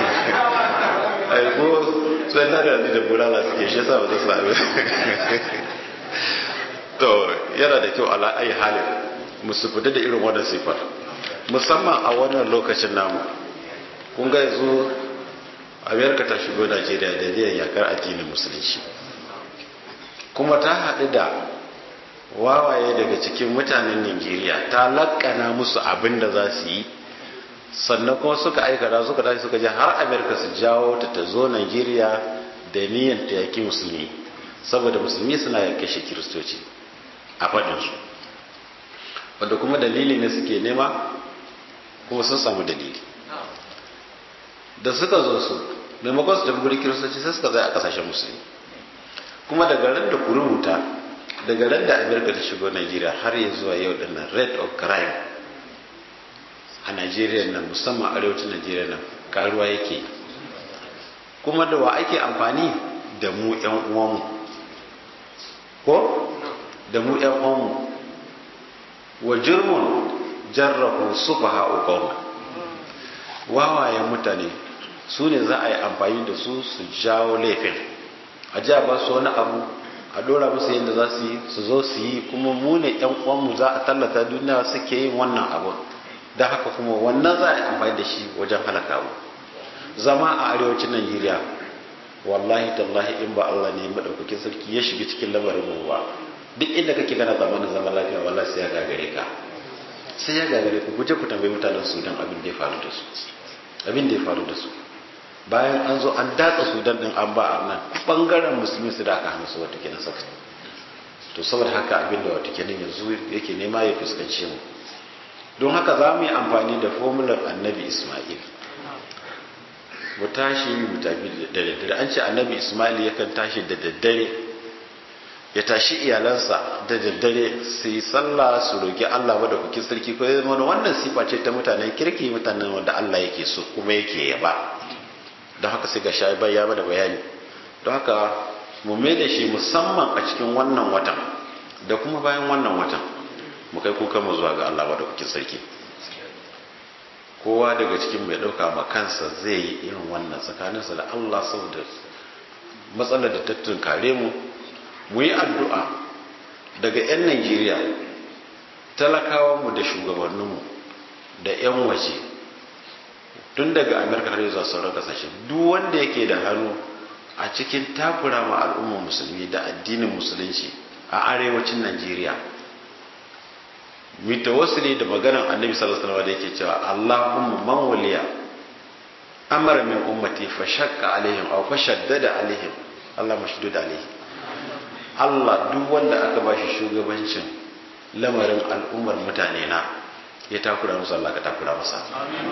ko sai na da da bulala suke shi yasa ba za su sami to yana da kyau ala ayi halin musu fita da irin wannan sifar musamman a wannan lokacin namu kun ga yanzu amerika ta shigo najeriya da niyan yakar addinin musulunci kuma ta haɗu da wawaye daga cikin mutanen nigeria ta lakana musu abin da za su yi sannan kuma suka aikata suka tashi suka je har amerika su jawo ta ta zo nigeria da niyan ta yaki musulmi saboda musulmi suna yanke shi kiristoci a faɗinsu wanda kuma dalili ne suke nema kuma sun samu dalili da suka zo su maimakon su tafi guri kiristoci sai suka zai a kasashen musulmi kuma daga ran da ku rubuta daga ran da amerika ta shigo nigeria har ya zuwa yau dinnan rate of crime a Najeriya nan musamman arewacin Najeriya nan karuwa yake kuma da wa ake amfani da mu ƴan uwanmu ko da mu ƴan uwanmu wa jurmun jarrahu sufaha uqawm wawayen mutane su ne za a yi amfani da su su jawo laifin a ji ba su wani abu a dora musu yadda za su yi su zo su yi kuma mu ne ƴan uwanmu za a tallata duniya suke yin wannan abu da haka kuma wannan za a yi amfani da shi wajen halaka mu zama a arewacin najeriya wallahi tallahi in ba allah ne maɗaukakin sarki ya shiga cikin lamarin mu ba duk inda kake gana zamanin zaman lafiya wallahi sai ya gagare ka sai ya gagare ku guje ku tambayi mutanen sudan abin da ya faru da su abin da ya faru da su bayan an zo an datsa sudan din an ba a nan bangaren musulmi su da aka hana su wata kenan saka to saboda haka abin da wata kenan yanzu yake nema ya fuskance mu don haka za mu yi amfani da fomular annabi ismail mu tashi mu tafi da daddare an ce annabi ismail yakan tashi da daddare ya tashi iyalansa da daddare su yi sallah su roƙi allah wadda kuki sarki ko ya zama wannan sifa ce ta mutanen kirki mutanen wanda allah yake so kuma yake yaba don haka sai ga shayi ya bada bayani don haka mu mai da shi musamman a cikin wannan watan da kuma bayan wannan watan mu kai kukan mu zuwa ga Allah madaukakin sarki kowa daga cikin mai dauka ma kansa zai yi irin wannan tsakaninsa da Allah saboda matsalar da ta tunkare mu mu yi addu'a daga 'yan Najeriya talakawanmu da shugabanninmu da 'yan waje tun daga Amerika har zuwa sauran kasashe duk wanda yake da hannu a cikin takura ma al'ummar musulmi da addinin musulunci a arewacin Najeriya mitawassili da maganar annabi sallallahu alaihi wasallam da yake cewa Allahumma man waliya amara min ummati fa shaqqa alaihim aw fa shaddada alaihim Allah mashdud alaihim Allah duk wanda aka bashi shugabancin lamarin al'ummar mutane na ya takura musu Allah ka takura masa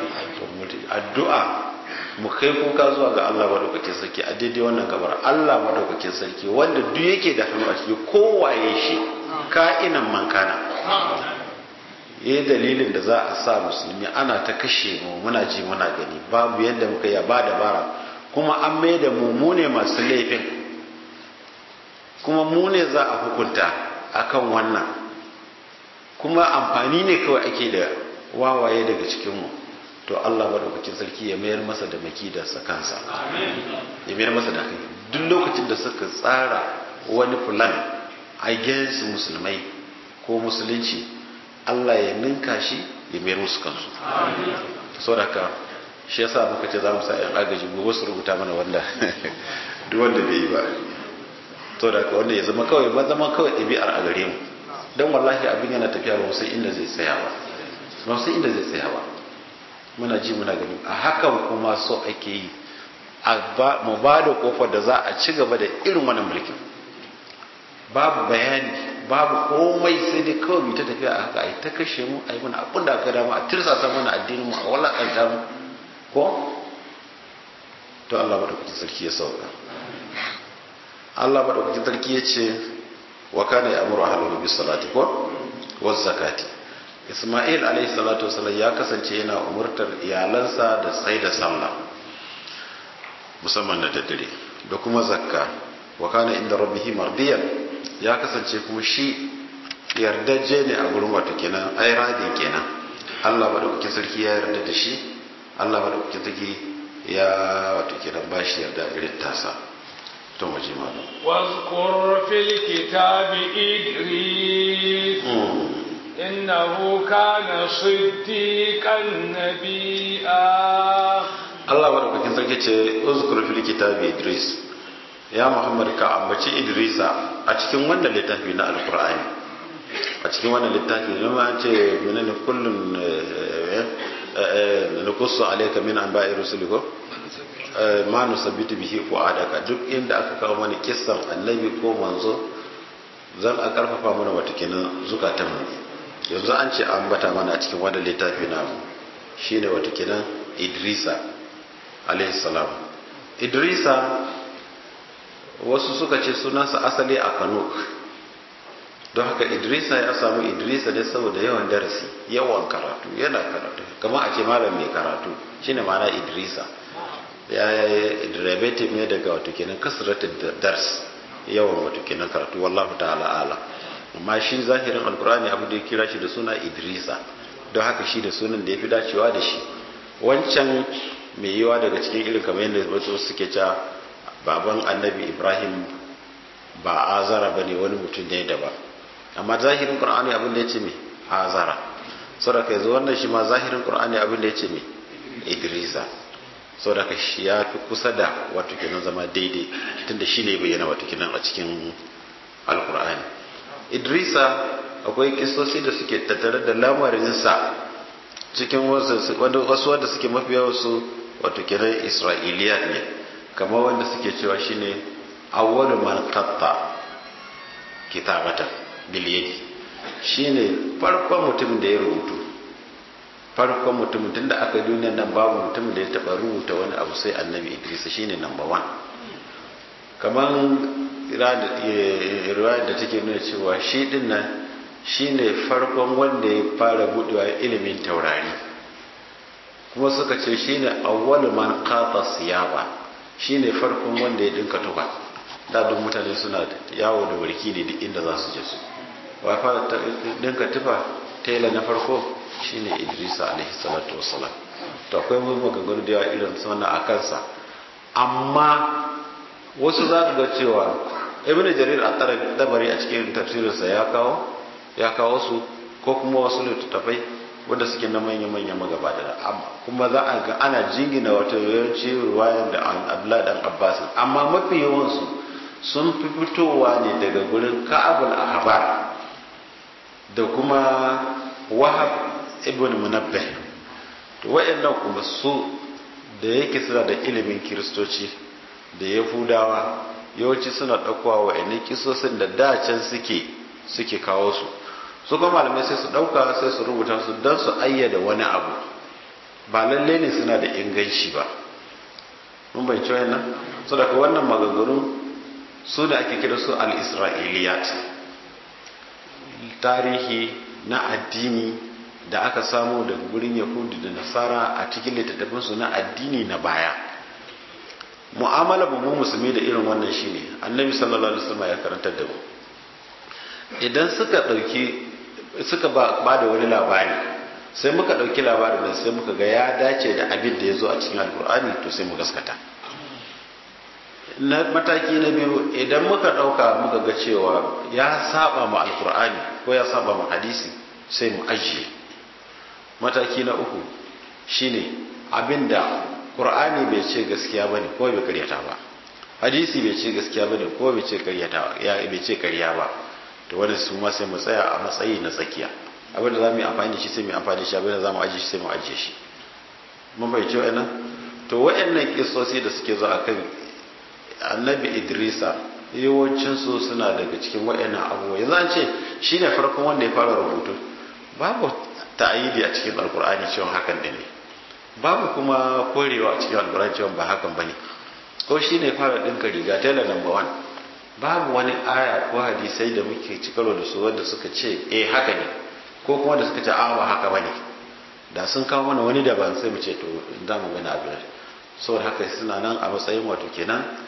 addu'a mu kai kuka zuwa ga Allah madaukakin sarki a daidai wannan gabar Allah madaukakin sarki wanda duk yake da hannu a ciki kowaye shi ka'inan mankana ya dalilin da za a sa musulmi ana ta kashe mu muna ji muna gani babu yadda muka yi ba dabara kuma an mai da mu mu ne masu laifin kuma mu ne za a hukunta akan wannan kuma amfani ne kawai ake da wawaye daga cikinmu to Allah maɗaukakin sarki ya mayar masa da makidarsa kansa ya mayar masa da kai duk lokacin da suka tsara wani plan against musulmai ko musulunci Allah ya ninka shi ya mayar musu kansu saboda haka shi yasa muka ce za mu sa yan agaji gobe su rubuta mana wanda duk wanda bai yi ba saboda haka wanda ya zama kawai ba zama kawai ɗabi'ar a gare mu don wallahi abin yana tafiya ba sai inda zai tsaya ba ba sai inda zai tsaya ba muna ji muna gani a hakan kuma so ake yi mu ba da kofar da za a ci gaba da irin wannan mulkin babu bayani babu komai sai dai kawai mu ta tafiya a haka ai ta kashe mu ai mana abin da aka dama a tirsasa mana addinin mu a walakanta mu ko to Allah madaukakin sarki ya sauka Allah madaukakin sarki ya ce wa kana ya'muru ahlahu bis salati ko waz zakati Isma'il alayhi salatu wasallam ya kasance yana umurtar iyalansa da sai da sallah musamman na daddare da kuma zakka wa kana inda rabbihi mardiyan ya kasance kuma shi yardaje ne a gurin wato kenan ai radin kenan Allah madaukakin sarki ya yarda da shi Allah madaukakin sarki ya wato kenan bashi yarda irin tasa to waje malam واذكر في الكتاب إدريس إنه كان صديقا نبيا Allah madaukakin sarki ce uzkur fil kitabi Idris ya Muhammad ka ambaci Idrisa a cikin wannan littafi na Alqur'ani a cikin wannan littafi ne ma ce menene kullun nukussu alayka min anba'i rusuliko ma nusabbitu bihi fu'adaka duk inda aka kawo mana kissan annabi ko manzo zan a karfafa mana wata kenan zukatan mu yanzu an ce an bata mana a cikin wannan littafi na shine wata kenan Idrisa alayhi salam Idrisa wasu suka ce sunansa asali a Kanuk don haka Idrisa ya samu Idrisa ne saboda yawan darasi yawan karatu yana karatu kamar a ce malam mai karatu shine ma'ana Idrisa ya derivative ne daga wato kenan kasratul dars yawan wato kenan karatu wallahu ta'ala ala amma shi zahirin alkurani abu da ya kira shi da suna idrisa don haka shi da sunan da ya fi dacewa da shi wancan mai yiwa daga cikin irin kamar yadda wasu suke cewa baban annabi ibrahim ba azara ba ne wani mutum ne daban amma zahirin qur'ani abin da ya ce mai azara saboda kai zo wannan shi ma zahirin qur'ani abin da ya ce mai idrisa saboda ka shi ya fi kusa da wato kenan zama daidai tunda shi ne bayyana wato kenan a cikin alkur'ani idrisa akwai kisosi da suke tattare da lamarinsa cikin wasu wanda suke mafi wasu wato kenan isra'iliya ne kamar wanda suke cewa shine awwalu man qatta kitabata bil yadi shine farkon mutumin da ya rubutu farkon mutumin tunda aka yi duniyar nan babu mutumin da ya taba rubuta wani abu sai annabi idrisa shine number one kamar riwayar da take nuna cewa shi din nan shine farkon wanda ya fara budewa ilimin taurari kuma suka ce shine awwalu man qata siyaba shine farkon wanda ya dinka tuba da duk mutane suna yawo da warki ne duk inda za su je su wa fara dinka tufa tela na farko shine Idrisa alaihi salatu wassalam to akwai maganganu da yawa irin wannan a kansa amma wasu za su ga cewa ibn jarir at-tabari a cikin tafsirinsa ya kawo ya kawo su ko kuma wasu littattafai wanda suke na manya-manya magabata da amma kuma za a ga ana jingina wata yawanci ruwayan da abdullahi dan abbas amma mafi yawansu sun fi fitowa ne daga gurin ka'abul ahbar da kuma wahab ibn munabbih to wayannan kuma su da yake suna da ilimin kiristoci da yahudawa yawanci suna ɗaukowa wayannan kisosin da dacen suke suke kawo su su kuma malamai sai su ɗauka sai su rubuta su don su ayyada wani abu ba lalle ne suna da inganci ba mun bai ci wannan so daga wannan maganganu su da ake kira su al-isra'iliyat tarihi na addini da aka samu daga gurin yahudu da nasara a cikin littattafinsu na addini na baya mu'amala mu musulmi da irin wannan shine annabi sallallahu alaihi wasallam ya karantar da mu idan suka dauki suka ba da wani labari sai muka dauki labarin nan sai muka ga ya dace da abin da ya zo a cikin alkur'ani to sai mu gaskata na mataki na biyu idan muka dauka muka ga cewa ya saba ma alkur'ani ko ya saba ma hadisi sai mu ajiye mataki na uku shine abinda qur'ani bai ce gaskiya bane ko bai karyata ba hadisi bai ce gaskiya bane ko bai ce karyata ya bai ce karya ba to wannan su ma sai mu tsaya a matsayi na tsakiya abinda za mu yi amfani da shi sai mu yi amfani da shi abinda za mu ajiye shi sai mu ajiye shi mun bai ce wa'annan to wa'annan kisosi da suke zo akan annabi idrisa yawancinsu suna daga cikin waɗannan abubuwa yanzu an ce shi ne farkon wanda ya fara rubutu babu ta'ayidi a cikin alkur'ani cewa hakan din ne babu kuma korewa a cikin alkur'ani cewa ba hakan bane ko shi ne fara ɗinka riga tela number one babu wani aya ko hadisai da muke ci karo da su wanda suka ce eh haka ne ko kuma da suka ce a ba haka bane da sun kawo mana wani daban sai mu ce to za mu gani abin saboda haka suna nan a matsayin wato kenan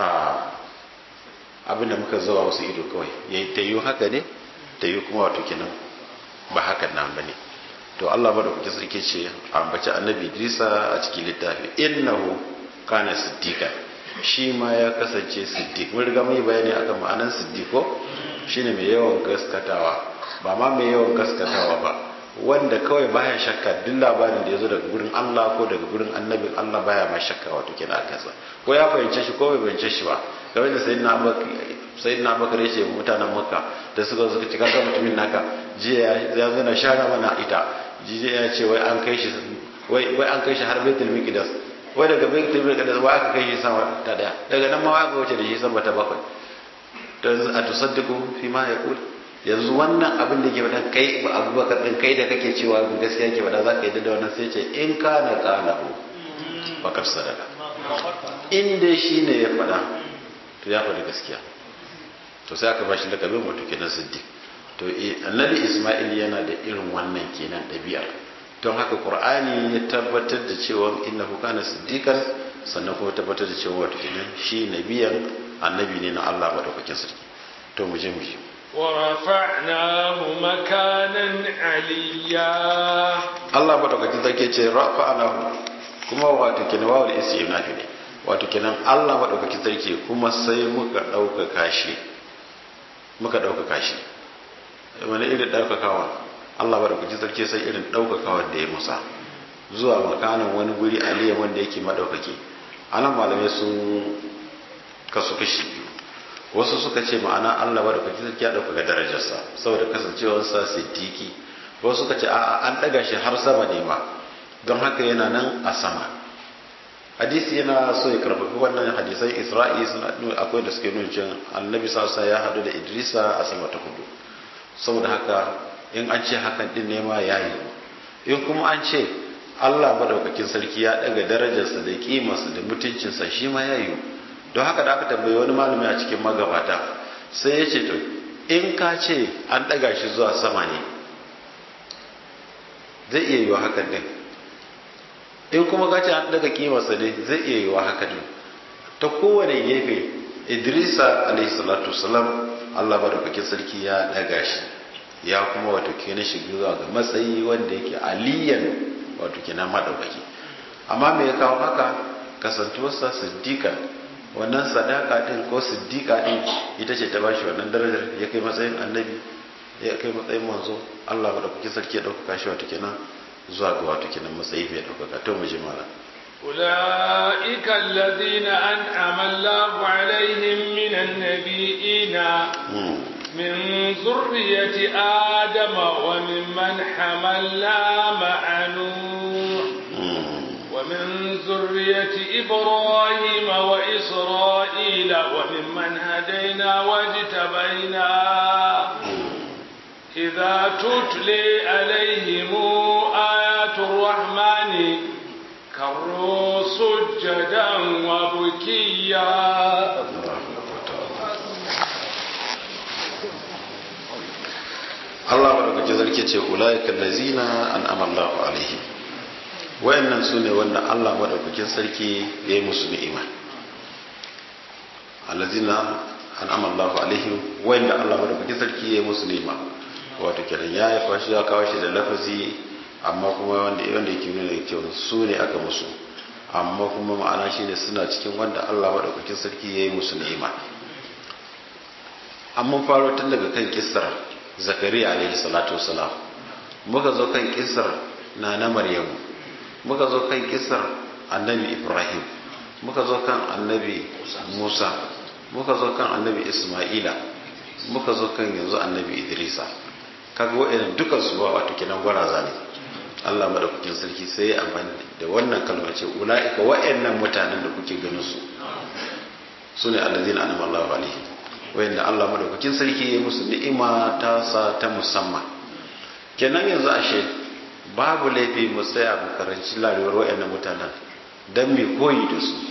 abin da muka zuwa wasu ido kawai ya ta yi haka ne ta yi kuma wato kenan ba hakan nan ba ne to Allah ba da kuke sarki ce ambaci annabi Idrisa a cikin littafi innahu kana siddiqa shi ma ya kasance siddiq mun riga mun yi bayani akan ma'anar siddiqo shine mai yawan gaskatawa ba ma mai yawan gaskatawa ba wanda kawai baya shakka duk labarin da ya zo daga gurin Allah ko daga gurin annabin Allah baya ma shakka wato kenan a kansa ko ya fahimce shi ko bai fahimce shi ba game da sayyidina Abubakar sayyidina Abubakar yace mutanen Makka da suka suka ci kaga mutumin naka jiya ya zo na share mana ita jiya ya ce wai an kai shi wai wai an kai shi har Baitul Miqdas wai daga Baitul Miqdas wai aka kai shi sama ta daya daga nan ma aka wuce da shi sama ta bakwai to yanzu a tusaddiqu fi ma yaqul yanzu wannan abin da ke faɗa kai abubakar ɗin kai da kake cewa gaskiya ke faɗa za ka yi da wannan sai ce in ka na ƙalahu bakar sadaka in dai shi ne ya faɗa to ya faɗi gaskiya to sai aka bashi lakabin wato kenan siddiq to annabi isma'il yana da irin wannan kenan ɗabi'ar don haka qur'ani ya tabbatar da cewa innahu kana siddiqan sannan kuma tabbatar da cewa wato kenan shi nabiyan annabi ne na Allah madaukakin sarki to mu je mu je ورفعناه مكانا عليا Allah madaukakin sarki ce rafa'anahu kuma wato kenan wawul istinafi ne wato kenan Allah madaukakin sarki kuma sai muka ɗaukaka shi muka ɗaukaka shi wani irin ɗaukakawa Allah madaukakin sarki sai irin ɗaukakawa da ya musa zuwa makanan wani guri aliyan wanda yake madaukaki anan malamai sun kasu kashi biyu wasu suka ce ma'ana Allah ba da kwaci sarki ya ɗaukaka darajarsa saboda kasancewarsa siddiki wasu suka ce a'a an ɗaga shi har sama ne ma don haka yana nan a sama hadisi yana so ya karfafi wannan hadisan isra'i suna akwai da suke nuna cewa annabi sassa ya haɗu da idrisa a sama ta hudu saboda haka in an ce hakan din ne ma ya yi in kuma an ce Allah madaukakin sarki ya ɗaga darajarsa da kimarsa da mutuncinsa shi ma ya yi don haka da aka tambayi wani malami a cikin magabata sai ya ce to in ka ce an ɗaga shi zuwa sama ne zai iya yiwa hakan din in kuma ka ce an ɗaga kimarsa ne zai iya yiwa hakan din ta kowane gefe idrisa alaihi salatu salam allah madaukakin sarki ya ɗaga shi ya kuma wato kenan shi zuwa ga matsayi wanda yake aliyan wato kenan maɗaukaki amma me ya kawo haka kasantuwarsa siddiƙan wannan sadaka din ko siddiqa din ita ce ta bashi wannan darajar ya kai matsayin annabi ya kai matsayin manzo Allah madaukaki sarki ya dauka shi wato kenan zuwa ga wato kenan matsayi mai dauka to mu ji mala أولئك الذين أنعم الله عليهم من النبيين من ذرية آدم وممن حملنا مع نوح ومن ذرية إبراهيم وإسرائيل وممن هدينا واجتبينا إذا إذا تتلي عليهم آيات الرحمن كروا سجدا وبكيا Allah madaukakin sarki ce ulaiikal lazina an'ama Allahu alaihim wayannan sune wanda Allah madaukakin sarki ya yi musu ni'ima allazina an'ama Allahu alaihim wayanda Allah madaukakin sarki ya yi musu ni'ima wato kenan ya yi fashi ya kawo shi da lafazi amma kuma wanda wanda yake nuna kyau su ne aka musu amma kuma ma'ana shine suna cikin wanda Allah madaukakin sarki ya yi musu ni'ima amma faro tun daga kan kissar zakariya alaihi salatu wasalam muka zo kan kisar na na maryamu muka zo kan kisar annabi ibrahim muka zo kan annabi musa muka zo kan annabi isma'ila muka zo kan yanzu annabi idrisa kaga wa'annan dukan su ba wato kenan gwaraza ne Allah madaukakin sarki sai ya amfani da wannan kalma ce ulaika wa'annan mutanen da kuke ganin su sune allazina anama Allahu alaihim wayanda Allah madaukakin sarki ya musu ni'ima ta sa ta musamman kenan yanzu ashe babu laifi mu tsaya mu karanci larewar wayannan mutanen dan me koyi da su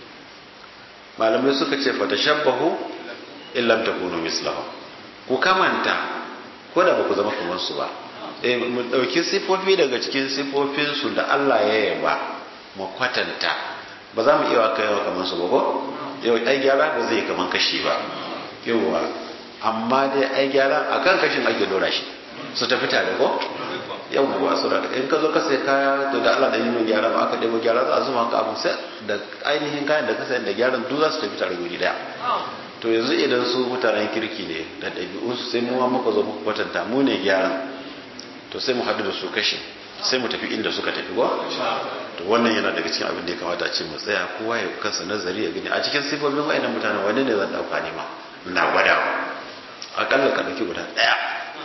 malamai suka ce fa tashabbahu illam takunu mislahu ku kamanta ko da ba ku zama kamar su ba eh mu dauki sifofi daga cikin sifofin su da Allah ya yaba mu kwatanta ba za mu iya kai kamar su ba ko yau ai gyara ba zai kaman kashi ba yauwa amma dai ai gyara a kan kashin ake dora shi su tafi tare ko yauwa su da in ka zo ka sai kaya to da Allah da yi min gyara ba aka ɗebo gyara za a zuma ka abu sai da ainihin kayan da ka sayar da gyaran duk za su tafi tare guri daya to yanzu idan su mutanen kirki ne da ɗabi'unsu sai mu muka zo muka kwatanta mu ne gyaran to sai mu haɗu da su kashin sai mu tafi inda suka tafi ko to wannan yana daga cikin abin da ya kamata a ce mu tsaya kowa ya kansa nazari ya gani a cikin sifofin wa'annan mutane wani ne zan dauka ne ma na gwadawa akalla ka dauki guda daya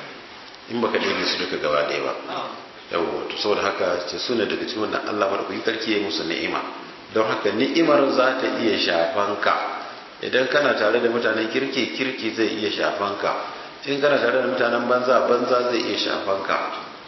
in baka ɗaya su duka gaba ɗaya ba yawo to saboda haka ce suna daga cikin wannan Allah madaukakin sarki ya musu ni'ima don haka ni'imar za ta iya shafan ka idan kana tare da mutanen kirki kirki zai iya shafan ka in kana tare da mutanen banza banza zai iya shafan ka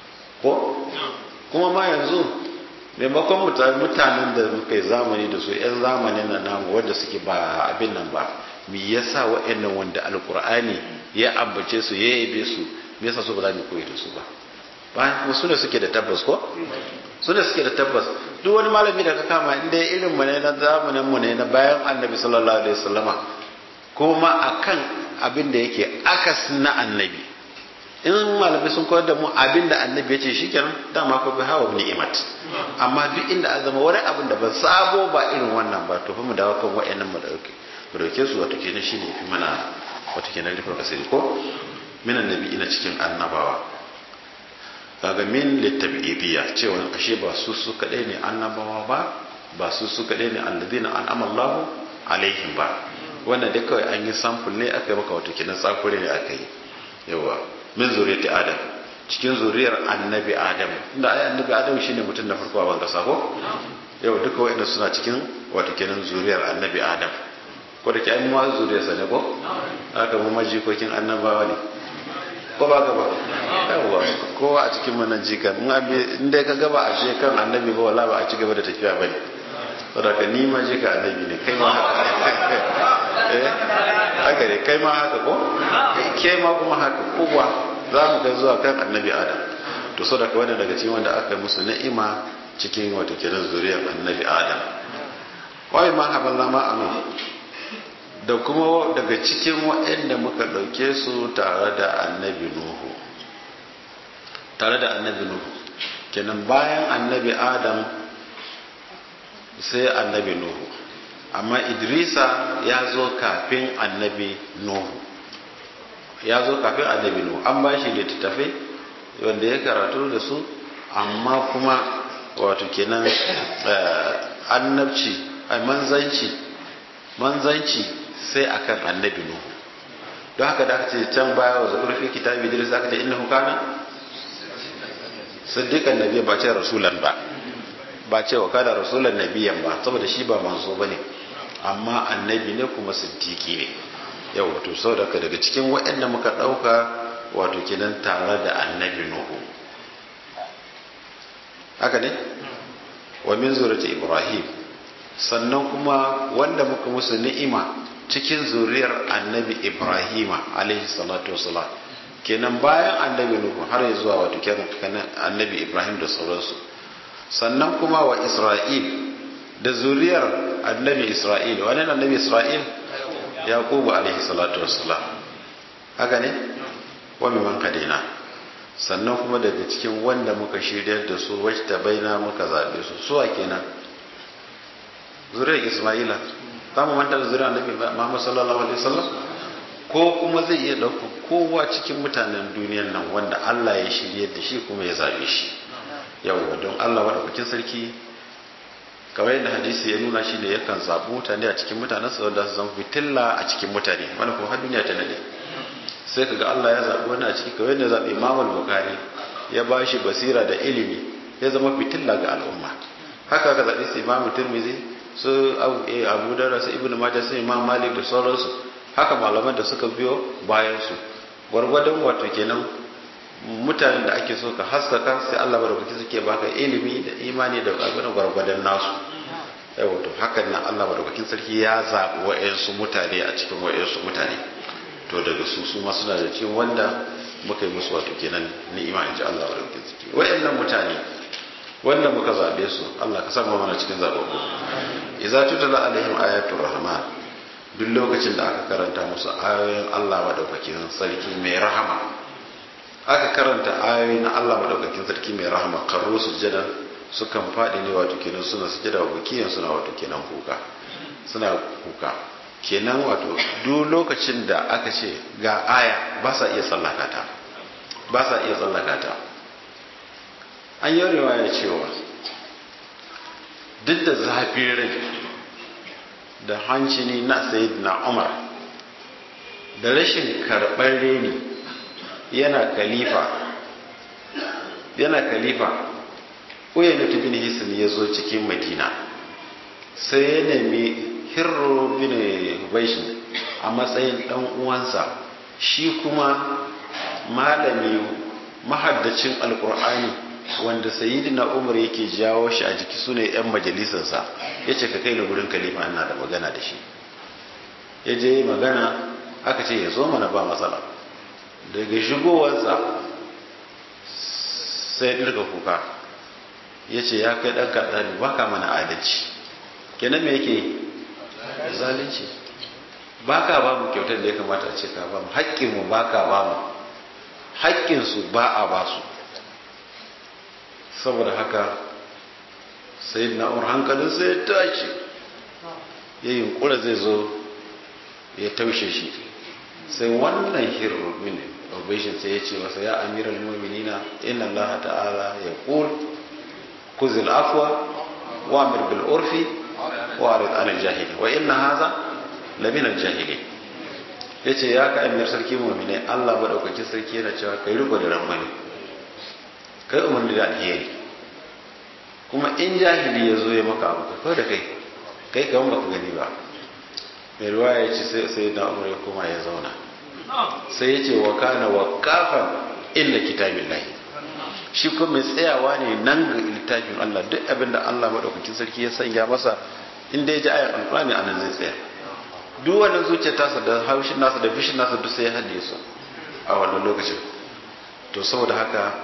ko kuma ma yanzu maimakon mutanen da muka yi zamani da su 'yan zamanin na namu wanda suke ba abin nan ba me yasa wa'annan wanda alkur'ani ya ambace su ya yabe su me yasa su ba za mu koyi da su ba ba su ne suke da tabbas ko su ne suke da tabbas duk wani malami da ka kama inda irin mu ne na zamanin mu ne na bayan annabi sallallahu alaihi wasallama kuma akan abin da yake akas na annabi in malamai sun koyar da mu abin da annabi ya ce shikenan dama ko bi hawa ni'imat amma duk inda an zama wani abin da ba sabo ba irin wannan ba to fa mu dawo kan wa'annan mu dauke mu dauke su wato kenan shine fi mana wato kenan rufin asiri ko min annabi ina cikin annabawa kaga min litabidiyya cewa ashe ba su su kadai ne annabawa ba ba su su kadai ne alladina an'ama Allahu alaihim ba wannan dai kawai an yi sample ne aka yi maka wato kenan tsakure ne aka yi yawa min zuriyati adam cikin zuriyar annabi adam inda ai annabi adam shine mutum na farko a ban kasa ko yau duka wa'anda suna cikin wato kenan zuriyar annabi adam ko da ke ai ma zuriyar sa ne ko haka mu majikokin annabawa ne ko ba ka ba yawa ko a cikin mu nan jikan in dai ka gaba a je kan annabi ba wala ba a ci gaba da tafiya bane saboda ka ni ma jika annabi ne kai ma haka eh haka ne kai ma haka ko ke ma kuma haka kowa za mu kai zuwa kan annabi adam to so daga wanda daga cikin wanda aka musu ni'ima cikin wato kiran zuriyar annabi adam wai ma haballa ma anu da kuma daga cikin waɗanda muka ɗauke su tare da annabi nuhu tare da annabi nuhu kenan bayan annabi adam sai annabi nuhu amma idrisa ya zo kafin annabi nuhu ya zo kafin annabi nuhu an ba shi littattafai wanda ya karatu da su amma kuma wato kenan annabci manzanci manzanci sai akan annabi nuhu don haka da aka ce can baya wa zaɓar fi kitabi idris aka ce innahu kana siddiqan nabiya ba ce rasulan ba ba ce wa kana rasulan nabiyan ba saboda shi ba manzo bane amma annabi ne kuma siddiqi ne yau to saboda daga cikin waɗanda muka ɗauka wato kenan tare da annabi nuhu haka ne wa min zuriyati ibrahim sannan kuma wanda muka musu ni'ima cikin zuriyar annabi ibrahima alaihi salatu wasalam kenan bayan annabi nuhu har ya zuwa wato kenan annabi ibrahim da sauransu sannan kuma wa isra'il da zuriyar annabi isra'il wani annabi isra'il yaqubu alaihi salatu wassalam haka ne wa mimman kadina sannan kuma daga cikin wanda muka shiryar da su wacce ta baina muka zabe su suwa kenan zuriyar isma'ila za mu manta da zuriyar annabi muhammad sallallahu alaihi wasallam ko kuma zai iya ɗauka kowa cikin mutanen duniyar nan wanda Allah ya shiryar da shi kuma ya zabe shi yawwa don Allah madaukakin sarki kamar yadda hadisi ya nuna shi ne yakan zaɓi mutane a cikin mutanen su wanda su zama fitilla a cikin mutane wanda kuma har duniya ta nade sai kaga Allah ya zaɓi wani a ciki kamar yadda zaɓi Imam Bukhari ya ba shi basira da ilimi ya zama fitilla ga al'umma haka ka zaɓi su Imam Tirmidhi su Abu Dawud su Ibn Majah su Imam Malik da sauransu haka malaman da suka biyo bayan su gwargwadon wato kenan mutanen da ake so ka haskaka sai Allah madaukaki suke baka ilimi da imani da abin gwargwadon nasu yau to hakan nan Allah madaukakin sarki ya zaɓi wa'yansu mutane a cikin wa'yansu mutane to daga su su ma suna da cikin wanda muka yi musu wato kenan ni'ima in ji Allah madaukakin sarki wa'yannan mutane wanda muka zaɓe su Allah ka sama mana cikin zaɓaɓɓu idza tutala alaihim ayatul rahman duk lokacin da aka karanta musu ayoyin Allah madaukakin sarki mai rahama aka karanta ayoyi na Allah madaukakin sarki mai rahama karro sujjada sukan faɗi ne wato kenan suna sujjada wa kiyan suna wato kenan kuka suna kuka kenan wato duk lokacin da aka ce ga aya ba sa iya tsallaka ta ba sa iya tsallaka ta an yi riwaya cewa duk da zafin rai da hancini na sayyidina Umar da rashin karɓar reni yana kalifa yana kalifa uyayna bin hisan ya zo cikin madina sai ya nemi hirro bin baishin a matsayin dan uwansa shi kuma malami mahaddacin alkur'ani wanda sayyidina umar yake jawo shi a jiki sune yan majalisarsa ya ce ka kai ni gurin kalifa ina da magana da shi ya je magana aka ce ya zo mana ba matsala daga shigowarsa sai ɗirka kuka ya ce ya kai ɗan kaɗani ba ka mana adalci kenan me yake zalunci ba ka ba mu kyautar da ya kamata a ce ka ba mu haƙƙinmu ba ka ba mu haƙƙinsu ba a ba su saboda haka sai na'ur hankalin sai ya tashi ya yunkura zai zo ya taushe shi sai wannan hirru mini obeshin sai ya ce masa ya amiral mu'minina inna allaha ta'ala ya qul kuzil afwa wa amir bil urfi wa arid anil jahili wa inna hadha la min al jahili yace ya ka amir sarki mu'mine Allah madaukakin sarki yana cewa kai riko da ramani kai umarni da alheri kuma in jahili ya zo ya maka abu kai da kai kai kaman baka gani ba mai ruwa ya ce sai na umar ya koma ya zauna sai ya ce wa kana wa kafan illa kitabin lahi shi kuma mai tsayawa ne nan ga littafin Allah duk abin da Allah maɗaukakin sarki ya sanya masa inda ya ji ayan alƙur'ani anan zai tsaya duk wannan zuciyar tasa da haushin nasa da fishin nasa duk sai ya haɗe su a wannan lokacin to saboda haka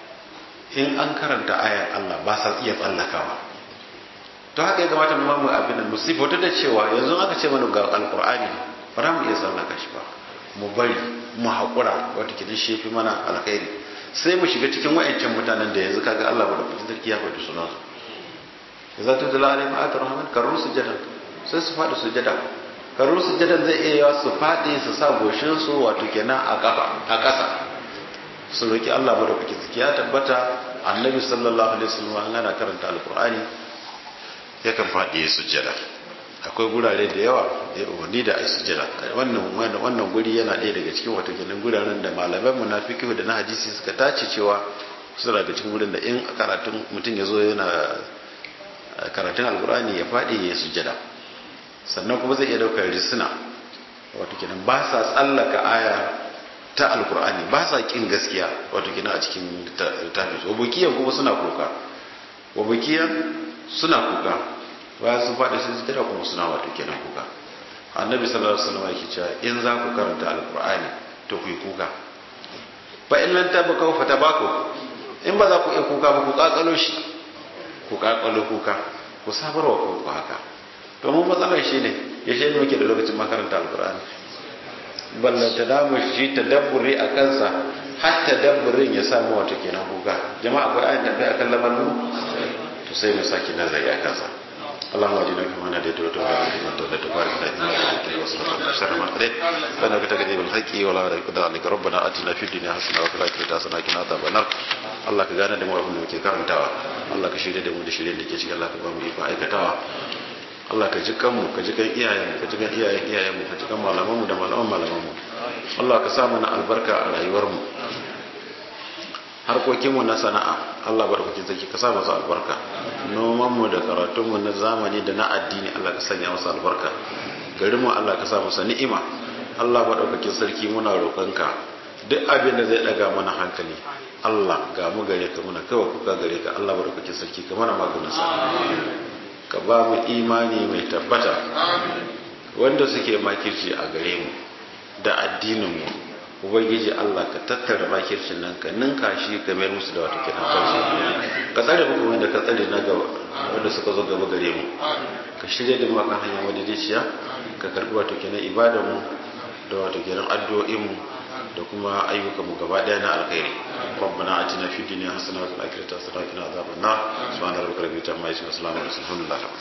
in an karanta ayar Allah ba sa iya tsallakawa to haka ya kamata mu mamu abin da musifa da cewa yanzu aka ce mana ga alƙur'ani ba za mu iya tsallaka shi ba mu bari mu haƙura wata kidan shi fi mana alkhairi sai mu shiga cikin wa'ancan mutanen da yanzu kaga Allah bada fitin sarki ya faɗi sunan su za ta dala alayhi ma'atar rahman karru sujada sai su faɗi sujada karru sujadan zai iya yawa su faɗi su sa goshin su wato kenan a kafa a ƙasa su roki Allah bada fitin sarki ya tabbata annabi sallallahu alaihi wasallam ana karanta alqur'ani yakan faɗi ya sujada akwai gurare da yawa da ya umarni da a sujada wannan wannan guri yana ɗaya daga cikin wato kenan guraren da malaman mu na fiqh da na hadisi suka tace cewa su daga cikin gurin da in karatun mutum ya zo yana karatun alkur'ani ya faɗi ya sujada sannan kuma zai iya daukar risina wato kenan ba sa tsallaka aya ta alkur'ani ba sa kin gaskiya wato kina a cikin littafi wa bukiyan kuma suna kuka wa bukiyan suna kuka bayan sun faɗi sai su tara kuma suna wato kenan kuka annabi sallallahu alaihi wasallam yake cewa in za ku karanta alkur'ani to ku yi kuka fa in lan tabaka fa tabaku in ba za ku iya kuka ba ku kakalo shi ku kakalo kuka ku sabarwa ku haka to mun matsalar shi ne ya shi ne muke da lokacin makaranta alkur'ani ballanta da mu shi tadabburi a kansa har tadabburin ya samu wato kenan kuka jama'a akwai ayin tafiya akan lamarin to sai mu saki nazari a kansa اللهم اجعلنا كما ناديت وتبارك فيما توليت وبارك لنا فيما اعطيت واصرف عنا شر ما قضيت فانك تقضي بالحق ولا يقضى عليك ربنا اتنا في الدنيا حسنه وفي الاخره حسنه وقنا عذاب النار Allah ka gane da mu abin da muke karantawa Allah ka shirya da mu da shirye da ke cikin Allah ka ba mu ikon aikatawa Allah ka ji kanmu ka ji kan iyayenmu ka ji kan iyayen iyayenmu ka ji kan malamanmu da malaman malamanmu Allah ka sa mana albarka a rayuwarmu harkokinmu na sana'a Allah barkake zaki ka sa masa albarka nomanmu da karatunmu na zamani da na addini Allah ka sanya masa albarka garinmu Allah ka sa masa ni'ima Allah madaukakin sarki muna roƙonka duk abin da zai daga mana hankali Allah ga mu gare ka muna kawai kuka gare ka Allah madaukakin sarki ka mana maganin sa ka ba mu imani mai tabbata wanda suke makirci a gare mu da addinin mu ubangiji Allah ka tattara makircin nan ka ninka shi ka mayar musu da wata kiran kansu ka tsare mu kuma da ka tsare na gaba wanda suka zo gaba gare mu ka shirya da mu kan hanya madidiciya ka karbi wato kenan ibadar mu da wato kenan addu'o'in mu da kuma ayyukan mu gaba daya na alkhairi rabbana atina fid dunya hasanatan wa fil akhirati hasanatan wa qina adhaban nar subhana rabbika rabbil izzati amma yasifun wa salamun alal mursalin